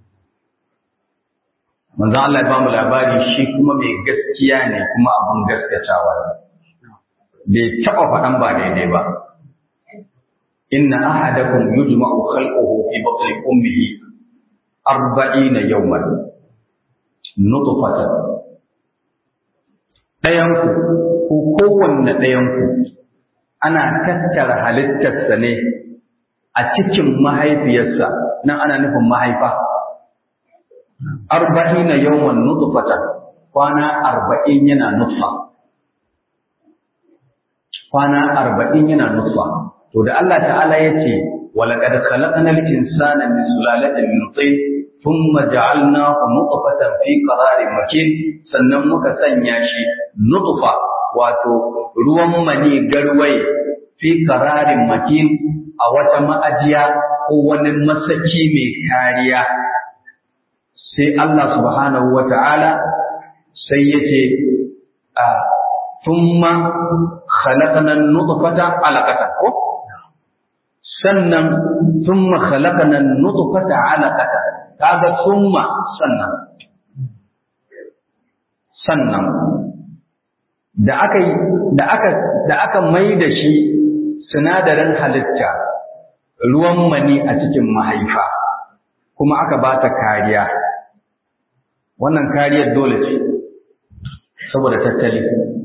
manzon Allah ya ba mu labari shi kuma mai gaskiya ne kuma abun gaskatawa ne bai taba faɗan ba daidai ba inna ahadakum yujma'u khalquhu fi batni ummihi arba'ina yawman nutfatan ɗayanku ko kowanne ɗayanku ana tattara halittarsa ne a cikin mahaifiyarsa nan ana nufin mahaifa arba'ina yawan nutfatan kwana arba'in yana nutfa kwana arba'in yana nutfa to da Allah ta'ala ya ce walaƙad khalaqnal insana min sulalatin min tin thumma ja'alnahu nutfatan fi qararin makin sannan muka sanya shi nutfa wato ruwan mani garwaye fi qararin makin a wata ma'ajiya ko wani masaki mai kariya sai Allah subhanahu wa ta'ala sai ya ce a thumma khalaqna nutfata alaqatan ko sannan thumma khalaqna nutfata alaqatan kaga thumma sannan sannan da aka da aka da aka mai da shi sinadarin halitta ruwan mani a cikin mahaifa kuma aka ba ta kariya wannan kariyar dole ce saboda tattali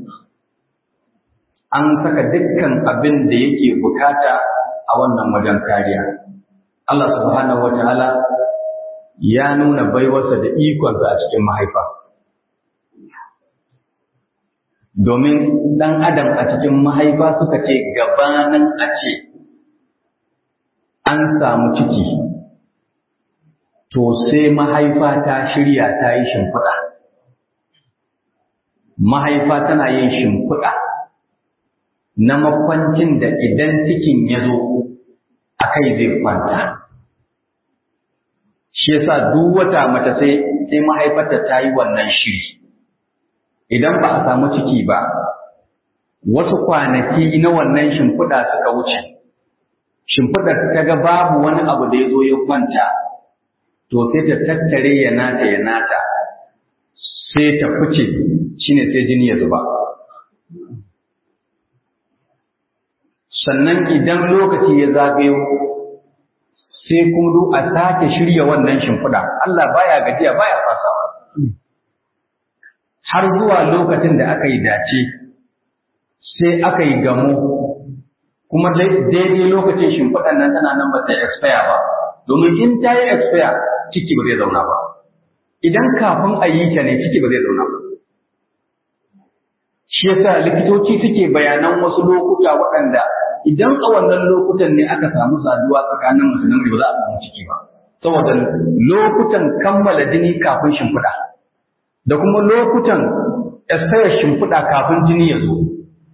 an saka dukkan abin da yake bukata a wannan wajen kariya Allah subhanahu wataala ya nuna baiwarsa da ikonsa a cikin mahaifa domin ɗan adam a cikin mahaifa suka ce gabanin a ce an samu ciki to sai mahaifa ta shirya ta yi shimfiɗa mahaifa tana yin shimfiɗa na makwancin da idan cikin ya zo a kai zai kwanta shi yasa duk wata mace sai sai mahaifarta ta yi wannan shiri idan ba a samu ciki ba wasu kwanaki na wannan shimfiɗa suka wuce shimfiɗar ta ga babu wani abu da ya zo ya kwanta to sai ta tattare ya nata ya nata sai ta fice shine sai jini ya zuba sannan idan lokaci ya zagayo sai kuma a sake shirya wannan shimfiɗa Allah baya gajiya baya fasawa har zuwa lokacin da aka yi dace sai aka yi gamo kuma daidai lokacin shimfiɗan nan tana nan ba ta expire ba domin in ta yi expire ciki ba zai zauna ba idan kafin a yi ta ne ciki ba zai zauna ba shi yasa likitoci suke bayanan wasu lokuta waɗanda idan a wannan lokutan ne aka samu saduwa tsakanin mutum da ba za a samu ciki ba saboda lokutan kammala jini kafin shimfiɗa da kuma lokutan expire shimfiɗa kafin jini ya zo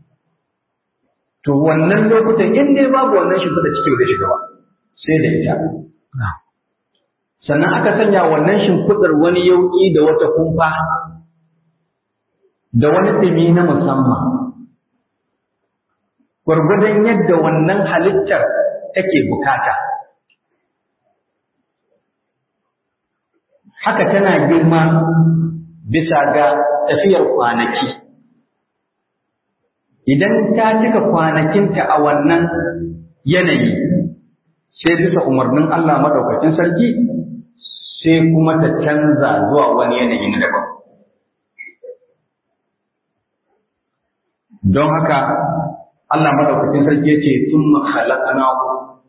to wannan lokutan in dai babu wannan shimfiɗa ciki ba zai shiga ba sai da ita sannan aka sanya wannan shimfiɗar wani yauƙi da wata kumfa da wani ɗumi na musamman gwargwadon yadda wannan halittar take bukata haka tana girma bisa ga tafiyar kwanaki idan ta cika kwanakinta a wannan yanayi sai bisa umarnin Allah maɗaukacin sarki sai kuma ta canza zuwa wani yanayi na daban don haka Allah maɗaukacin sarki ya ce summa khalaqnahu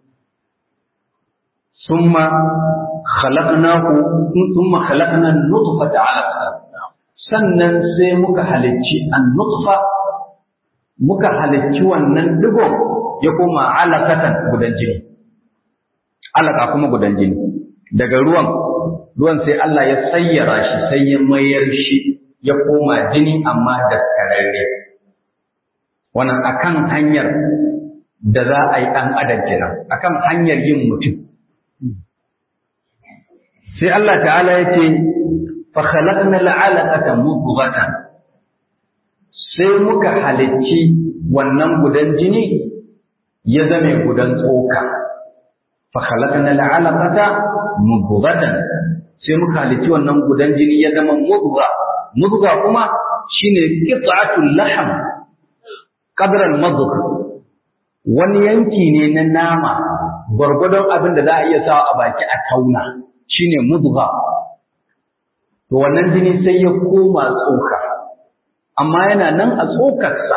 summa khalaqnahu summa khalaqna nutfata 'alaqa sannan sai muka halicci an-nutfa muka halicci wannan digon ya koma alaqatan gudan jini alaka kuma gudan jini daga ruwan ruwan sai Allah ya sayyara shi sai ya mayar shi ya koma jini amma da kararre wannan akan hanyar da za a yi ɗan adam kenan akan hanyar yin mutum sai Allah ta'ala ya ce fa khalaqna al'alaqata mudghatan sai muka halicci wannan gudan jini ya zame gudan tsoka fa khalaqna al'alaqata mudghatan sai muka halicci wannan gudan jini ya zama mudgha mudgha kuma shine qit'atul lahm qadra al-madgh wani yanki ne na nama gwargwadon abin da za a iya sawa a baki a tauna shine mudgha to wannan jini sai ya koma tsoka amma yana nan a tsokarsa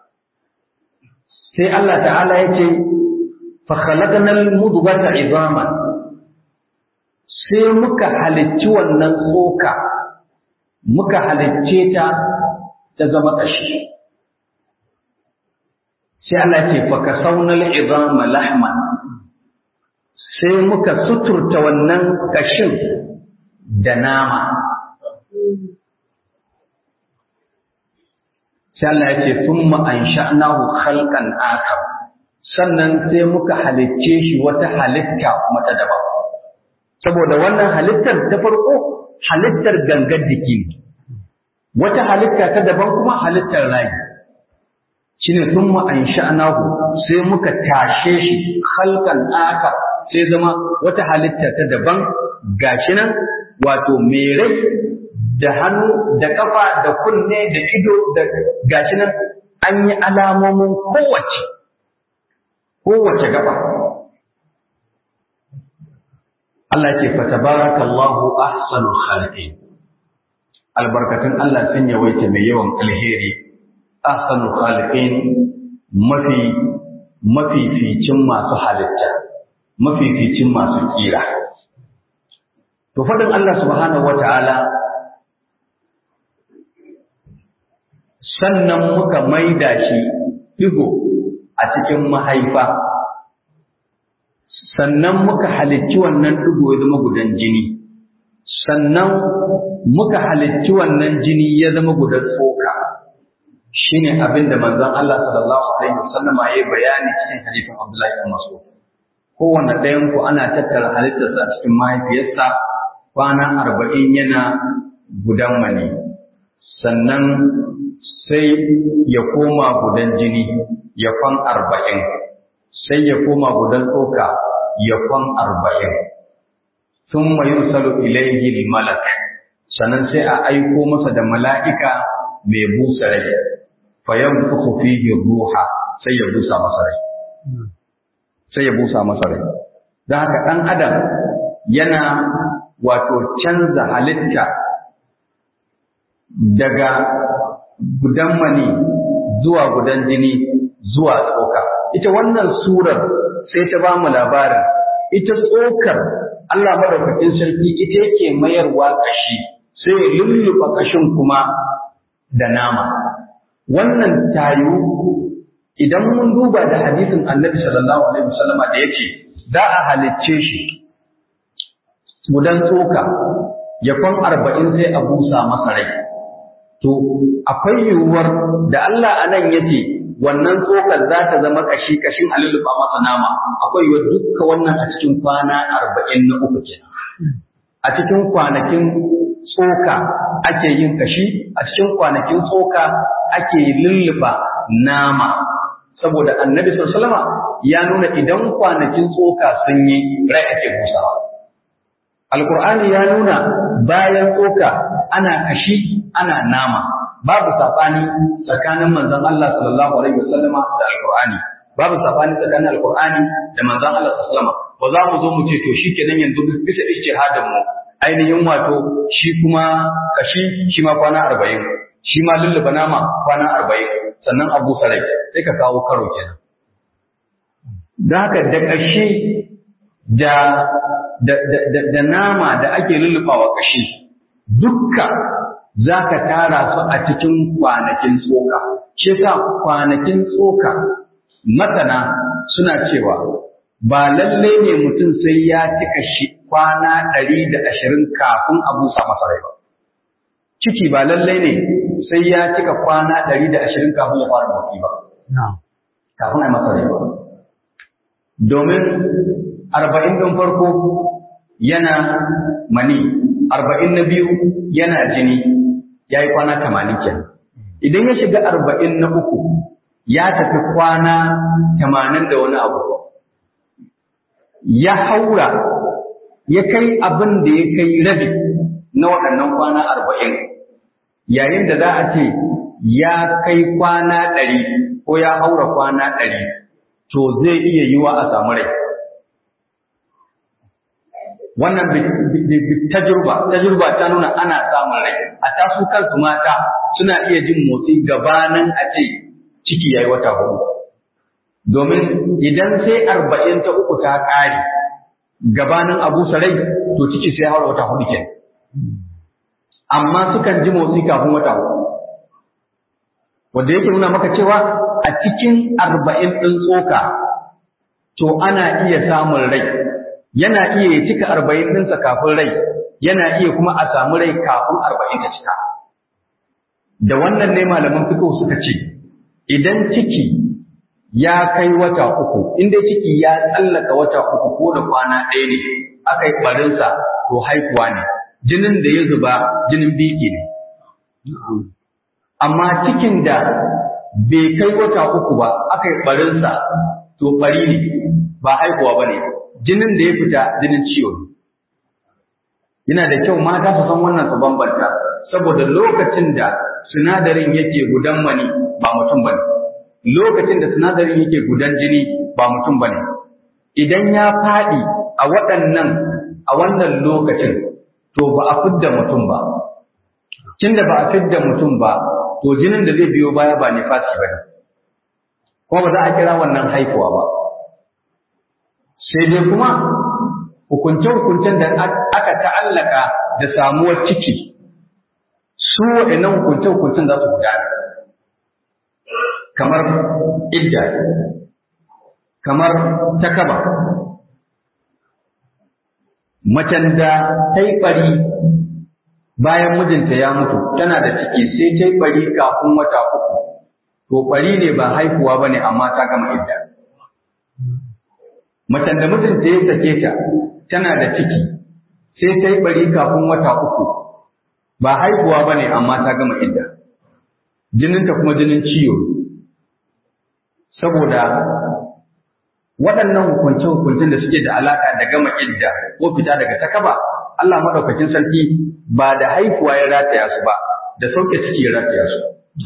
sai Allah ta'ala ya ce fa khalaqnal mudghata izaman sai muka halicci wannan tsoka muka halicce ta ta zama kashi sai Allah ce fa kasawnal izama lahman sai muka suturta wannan kashin da nama sai Allah ya ce thumma ansha'nahu khalqan akhar sannan sai muka halicce shi wata halitta kuma ta daban saboda wannan halittar ta farko halittar gangar jiki ne wata halitta ta daban kuma halittar rai shine thumma ansha'nahu sai muka tashe shi khalqan akhar sai zama wata halitta ta daban gashi nan wato mai rai da hannu da kafa da kunne da ido da gashi nan an yi alamomin kowace kowace gaba Allah ce fa tabarakallahu ahsanul khaliqin albarkatun Allah sun yawaita mai yawan alheri ahsanul khaliqin mafi mafificin masu halitta mafificin masu kira to fadin Allah subhanahu wataala sannan muka maida shi digo a cikin mahaifa sannan muka halicci wannan digo ya zama gudan jini sannan muka halicci wannan jini ya zama gudan tsoka shine abin da manzon Allah sallallahu alaihi wasallama ya bayani cikin hadisin Abdullahi bin Mas'ud kowanne ɗayan ku ana tattara halittarsa a cikin mahaifiyarsa kwana arba'in yana gudan mani sannan sai ya koma gudan jini ya kwan arba'in sai ya koma gudan tsoka ya kwan arba'in sun mayu salo ilaihi malak sannan sai a aiko masa da mala'ika mai busa rai fayan fuku fihi ruha sai ya busa masa rai sai ya busa masa rai don haka ɗan adam yana wato canza halitta daga gudan mani zuwa gudan jini zuwa tsoka ita wannan surar sai ta ba mu labarin ita tsokar Allah madaukakin sarki ita yake mayarwa kashi sai ya lulluɓa kashin kuma da nama wannan tayu idan mun duba da hadisin annabi sallallahu alaihi wasallama da yake za a halicce shi gudan tsoka ya kwan arba'in sai a busa masa rai to akwai yiwuwar da Allah a nan ya ce wannan tsokar za ta zama kashi kashin a lulluɓa masa nama akwai yiwuwar dukka wannan a cikin kwana arba'in na uku kenan a cikin kwanakin tsoka ake yin kashi a cikin kwanakin tsoka ake lulluɓa nama saboda annabi sallallahu ya nuna idan kwanakin tsoka sun yi rai ake busawa alkur'ani ya nuna bayan tsoka ana kashi ana nama babu sabani tsakanin manzon Allah sallallahu alaihi wasallama da alkur'ani babu sabani tsakanin alkur'ani da manzon Allah sallallahu alaihi wasallama ba za mu zo mu ce to shikenan yanzu bisa ijtihadin mu ainihin wato shi kuma kashi shi ma kwana arba'in shi ma lulluba nama kwana arba'in sannan abu sarai sai ka kawo karo kenan da haka da ƙashi da da, da, da, nama da ake lullubawa ƙashi dukka za ka tara su a cikin kwanakin tsoka shi sa kwanakin tsoka masana suna cewa ba lalle ne mutum sai ya cika shi kwana ɗari da ashirin kafin a busa masa rai ba ciki ba lalle ne sai ya cika kwana ɗari da ashirin kafin ya fara motsi ba kafin a masa rai ba domin arba'in ɗin farko yana mani arba'in na biyu yana jini ya yi kwana tamanin kenan idan ya shiga arba'in na uku ya tafi kwana tamanin da wani abu ya haura ya kai abin da ya kai rabi na waɗannan kwana arba'in yayin da za a ce ya kai kwana ɗari ko ya haura kwana ɗari to zai iya yiwa a samu rai wannan tajurba tajurba ta nuna ana samun rai a tasu kansu mata suna iya jin motsi gabanin a ce ciki yayi wata hudu domin idan sai arba'in ta uku ta ƙare gabanin abu sarai to ciki sai haura wata hudu ke amma sukan ji motsi kafin wata hudu wanda yake nuna maka cewa a cikin arba'in ɗin tsoka to ana iya samun rai yana iya ya cika arba'in ɗinsa kafin rai yana iya kuma a samu rai kafin arba'in ta cika da wannan ne malaman fito suka ce idan ciki ya kai wata uku in dai ciki ya tsallaka wata uku ko da kwana ɗaya ne aka yi ɓarinsa to haihuwa ne jinin da ya zuba jinin biki ne amma cikin da bai kai wata uku ba aka yi ɓarinsa to ɓari ne ba haihuwa ba ne jinin da ya fita jinin ciwo ne yana da kyau mata su san wannan su bambanta saboda lokacin da sinadarin yake gudan mani ba mutum bane lokacin da sinadarin yake gudan jini ba mutum bane idan ya faɗi a waɗannan a wannan lokacin to ba a fidda mutum ba tunda ba a fidda mutum ba to jinin da zai biyo baya ba nifasi bane kuma ba za a kira wannan haifuwa ba sai dai kuma hukunce-hukuncen da aka ta'allaka da samuwar ciki su waɗannan hukunce-hukuncen za su gudana kamar idda kamar takaba macen da ta yi ɓari bayan mijinta ya mutu tana da ciki sai ta yi ɓari kafin wata uku to ɓari ne ba haihuwa ba ne amma ta gama idda macen da mijinta ya sake ta tana da ciki sai ta yi ɓari kafin wata uku ba haihuwa ba ne amma ta gama idda jininta kuma jinin ciwo saboda waɗannan hukunce-hukuncen da suke da alaƙa da gama idda ko fita daga takaba Allah maɗaukakin sarki ba da haihuwa ya rataya su ba da sauke ciki ya rataya su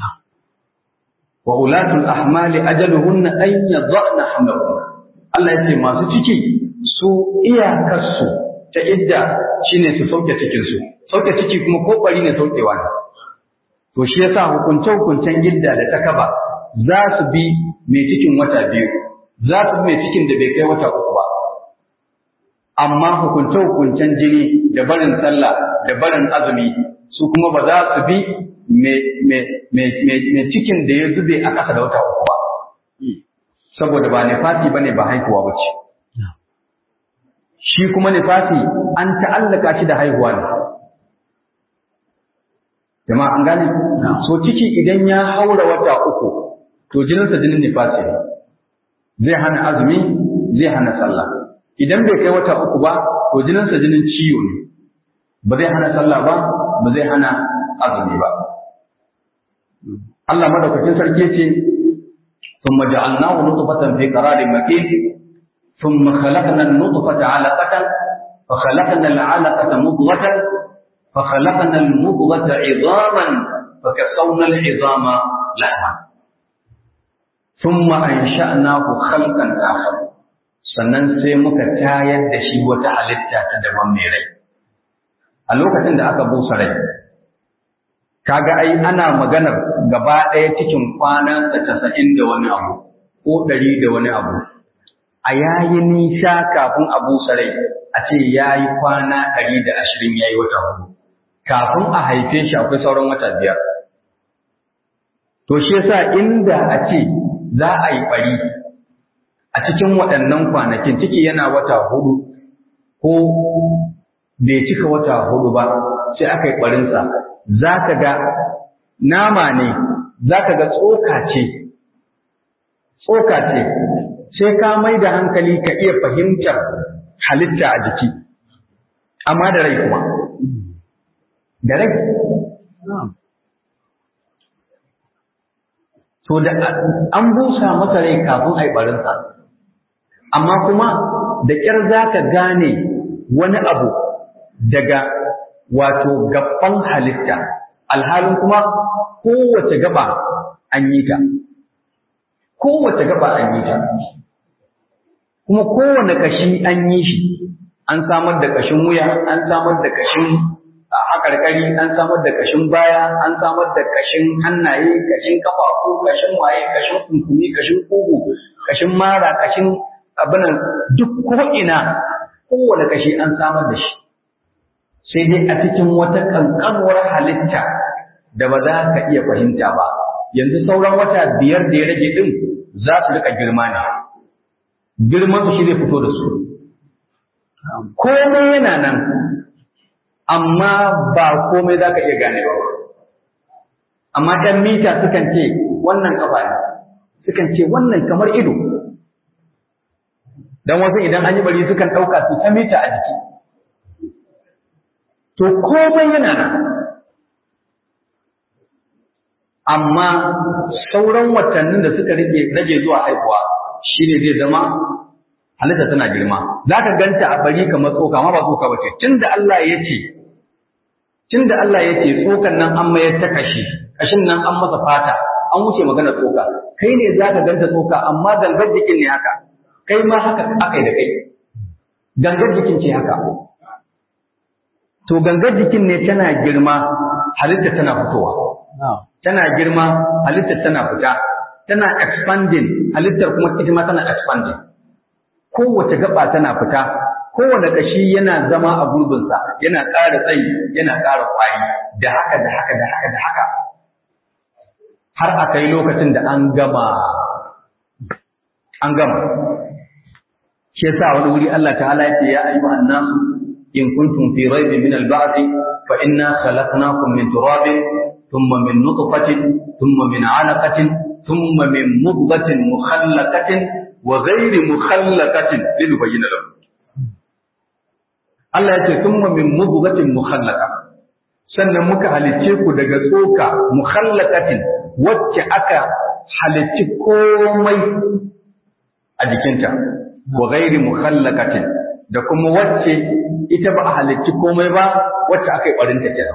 wa ulatul ahmali ajaluhunna an yadhana hamlahunna Allah ya ce masu ciki su iyakarsu ta idda shine su sauke cikinsu sauke ciki kuma ko bari ne saukewa ne to shi yasa hukunce hukuncen idda da takaba za su bi mai cikin wata biyu za su bi mai cikin da bai kai wata uku ba amma hukunce hukuncen jini da barin sallah da barin azumi su kuma ba za su bi mai cikin da ya zube a ƙasa da wata uku ba saboda ba nifasi bane ba haihuwa ba ce shi kuma nifasi an ta'allaka shi da haihuwa ne jama'a an gane so ciki idan ya haura wata uku to jininsa jinin nifasi ne zai hana azumi zai hana sallah idan bai kai wata uku ba to jininsa jinin ciwo ne ba zai hana sallah ba ba zai hana azumi ba Allah madaukakin sarki ce ثم جعلناه نطفة في قرار مكين ثم خلقنا النطفة علقة فخلقنا العلقة مضغة فخلقنا المضغة عظاما فكسونا العظام لحما ثم أنشأناه خلقا آخر sannan sai muka tayar da shi wata halitta ta daban mai rai a lokacin da aka busa rai kaga ai ana maganar gaba ɗaya cikin kwanansa casa'in da wani abu ko ɗari da wani abu a yayi nisa kafin a busa rai a ce ya yi kwana ɗari da ashirin ya yi wata hudu kafin a haife shi akwai sauran wata biyar to shi yasa inda a ce za a yi ɓari a cikin waɗannan kwanakin ciki yana wata hudu ko bai cika wata hudu ba sai aka yi ɓarinsa za ka ga nama ne za ka ga tsoka ce tsoka ce sai ka mai da hankali ka iya fahimtar halitta a jiki amma da rai kuma da rai to da an busa masa rai kafin a yi ɓarinsa amma kuma da ƙyar za ka gane wani abu daga wato gaban halitta alhalin kuma kowace gaba an yi ta kowace gaba an yi ta kuma kowane kashi an yi shi an samar da kashin wuya an samar da kashin haƙarƙari an samar da kashin baya an samar da kashin hannaye kashin kafafu kashin waye kashin kunkumi kashin kugu kashin mara kashin abinan duk ko'ina kowane kashi an samar da shi sai dai a cikin wata ƙanƙanuwar halitta da ba za ka iya fahimta ba yanzu sauran wata biyar da ya rage din za su rika girma ne girman su shi zai fito da su komai yana nan amma ba komai za ka iya gane ba amma ɗan mita sukan ce wannan kafa ne sukan ce wannan kamar ido don wasu idan an yi bari sukan ɗauka su ta mita a jiki to komai yana nan amma sauran watannin da suka rage rage zuwa haihuwa shine zai zama halitta tana girma za ka ganta a bari kamar tsoka amma ba tsoka ba ce tunda Allah ya ce tunda Allah ya ce tsokan nan an mayar ta kashi kashin nan an masa fata an wuce magana tsoka kai ne za ka ganta tsoka amma gangar jikin ne haka kai ma haka aka yi da kai gangar jikin ce haka to gangar jikin ne tana girma halitta tana fitowa tana girma halittar tana fita tana expanding halittar kuma ita ma tana expanding kowace gaba tana fita kowane kashi yana zama a gurbinsa yana ƙara tsayi yana ƙara ƙwari da haka da haka da haka da haka har a kai lokacin da an gama an gama shi yasa wani wuri Allah ta'ala ya ce ya ayyuhan nasu in kuntum fi raibin min al-ba'th fa inna khalaqnakum min turabin ثم من نطفة ثم من علقة ثم من مضغة مخلقة وغير مخلقة لنبين لكم Allah ya ce thumma min mudghatin mukhallaqa sannan muka halicce ku daga tsoka mukhallaqatin wacce aka halicci komai a jikinta wa ghairi mukhallaqatin da kuma wacce ita ba a halicci komai ba wacce aka yi barinta kenan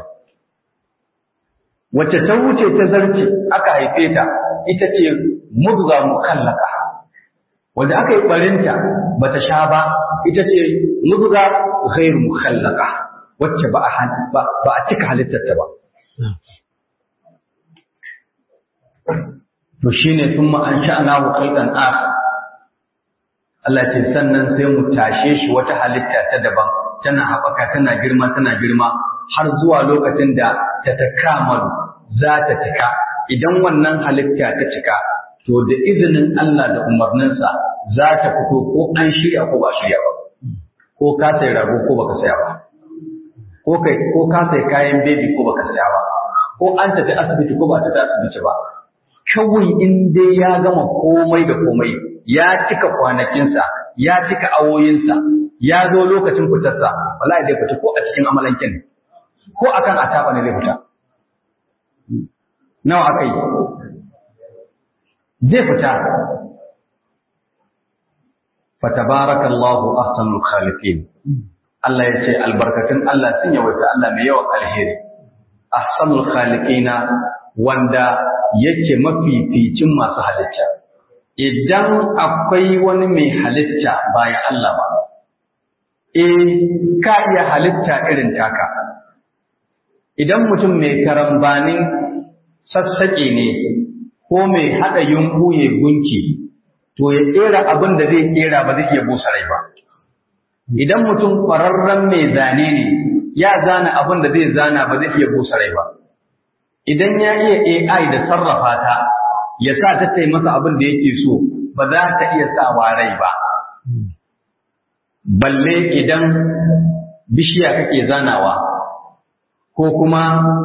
wacce ta wuce ta zarce aka haife ta ita ce mudga mukallaka wanda aka yi barinta bata sha ba ita ce mudga ghairu mukallaka wacce ba a ba a cika halittarta ba to shine thumma ansha'nahu khalqan akhar Allah ce sannan sai mu tashe shi wata halitta ta daban tana haɓaka tana girma tana girma har zuwa lokacin da ta takamalu za ta cika idan wannan halitta ta cika to da izinin Allah da umarninsa za ta fito ko an shirya ko ba shirya ba ko ka sai rago ko baka saya ba ko kai ko ka sai kayan baby ko baka saya ba ko an tafi asibiti ko ba ta tafi asibiti ba kawai in dai ya gama komai da komai ya cika kwanakinsa ya cika awoyinsa ya zo lokacin fitarsa wallahi zai fita ko a cikin amalankin ko akan ataba ne zai fita nawa aka yi zai fita fatabarakallahu ahsanul khaliqin Allah ya ce albarkatun Allah sun yawaita Allah mai yawan alheri ahsanul khaliqina wanda yake mafificin masu halitta idan akwai wani mai halitta bayan Allah ba eh ka iya halitta irin taka idan mutum mai karambanin sassaƙe ne ko mai haɗa yunku ya gunki to ya ƙera abin da zai ƙera ba zai iya busa rai ba idan mutum ƙwararren mai zane ne ya zana abin da zai zana ba zai iya busa rai ba idan ya iya AI da sarrafa ta ya sa ta tai masa abin da yake so ba za ta iya sawa rai ba balle idan bishiya kake zanawa ko kuma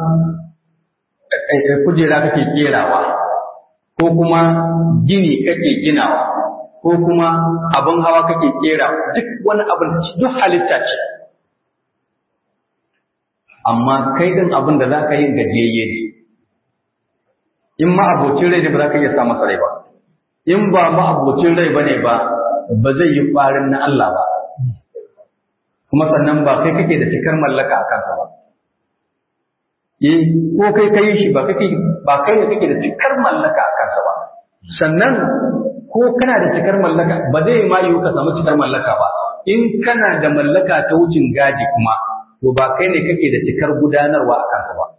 kujera kake kerawa ko kuma gini kake ginawa ko kuma abin hawa kake kera duk wani abin duk halitta ce amma kai din abin da za ka yi gajiyayye ne in ma abocin rai ne ba za ka iya sa masa rai ba in ba ma abocin rai ba ne ba ba zai yi ƙwarin na Allah ba kuma sannan ba kai kake da cikar mallaka a kansa ba eh ko kai kai shi ba kake ba kai ne kake da cikar mallaka a kansa ba sannan ko kana da cikar mallaka ba zai ma yiwu ka samu cikar mallaka ba in kana da mallaka ta wucin gadi kuma to ba kai ne kake da cikar gudanarwa a kansa ba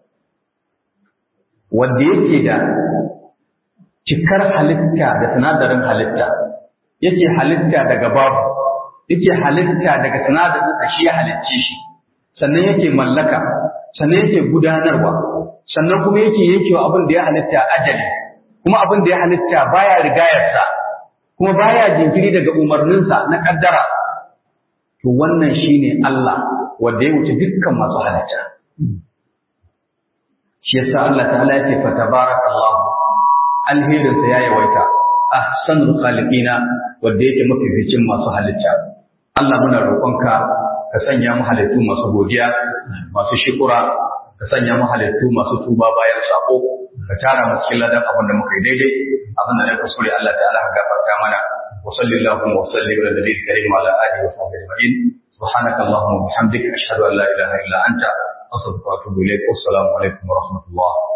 wanda yake da cikar halitta da sinadarin halitta yake halitta daga babu yake halitta daga sinadarin da shi ya halicce shi sannan yake mallaka sannan yake gudanarwa sannan kuma yake yankewa abin da ya halitta ajali kuma abin da ya halitta baya rigayarsa kuma baya jinkiri daga umarninsa na kaddara to wannan shine Allah wanda ya wuce dukkan masu halitta shi yasa Allah ta'ala yake fa tabarakallah alherin sa ya yawaita ahsanul khaliqina wanda yake mafificin masu halitta Allah muna roƙonka ka sanya mu halittu masu godiya masu shukura ka sanya mu halittu masu tuba bayan sako ka tara mu cikin ladan abin da muka yi daidai abin da na kuskure Allah ta'ala ka gafarta mana wa sallallahu wa sallim ala nabiyyi karim wa ala alihi wa sahbihi ajma'in سبحانك اللهم وبحمدك أشهد أن لا إله إلا أنت أستغفرك وأتوب إليك والسلام عليكم ورحمة الله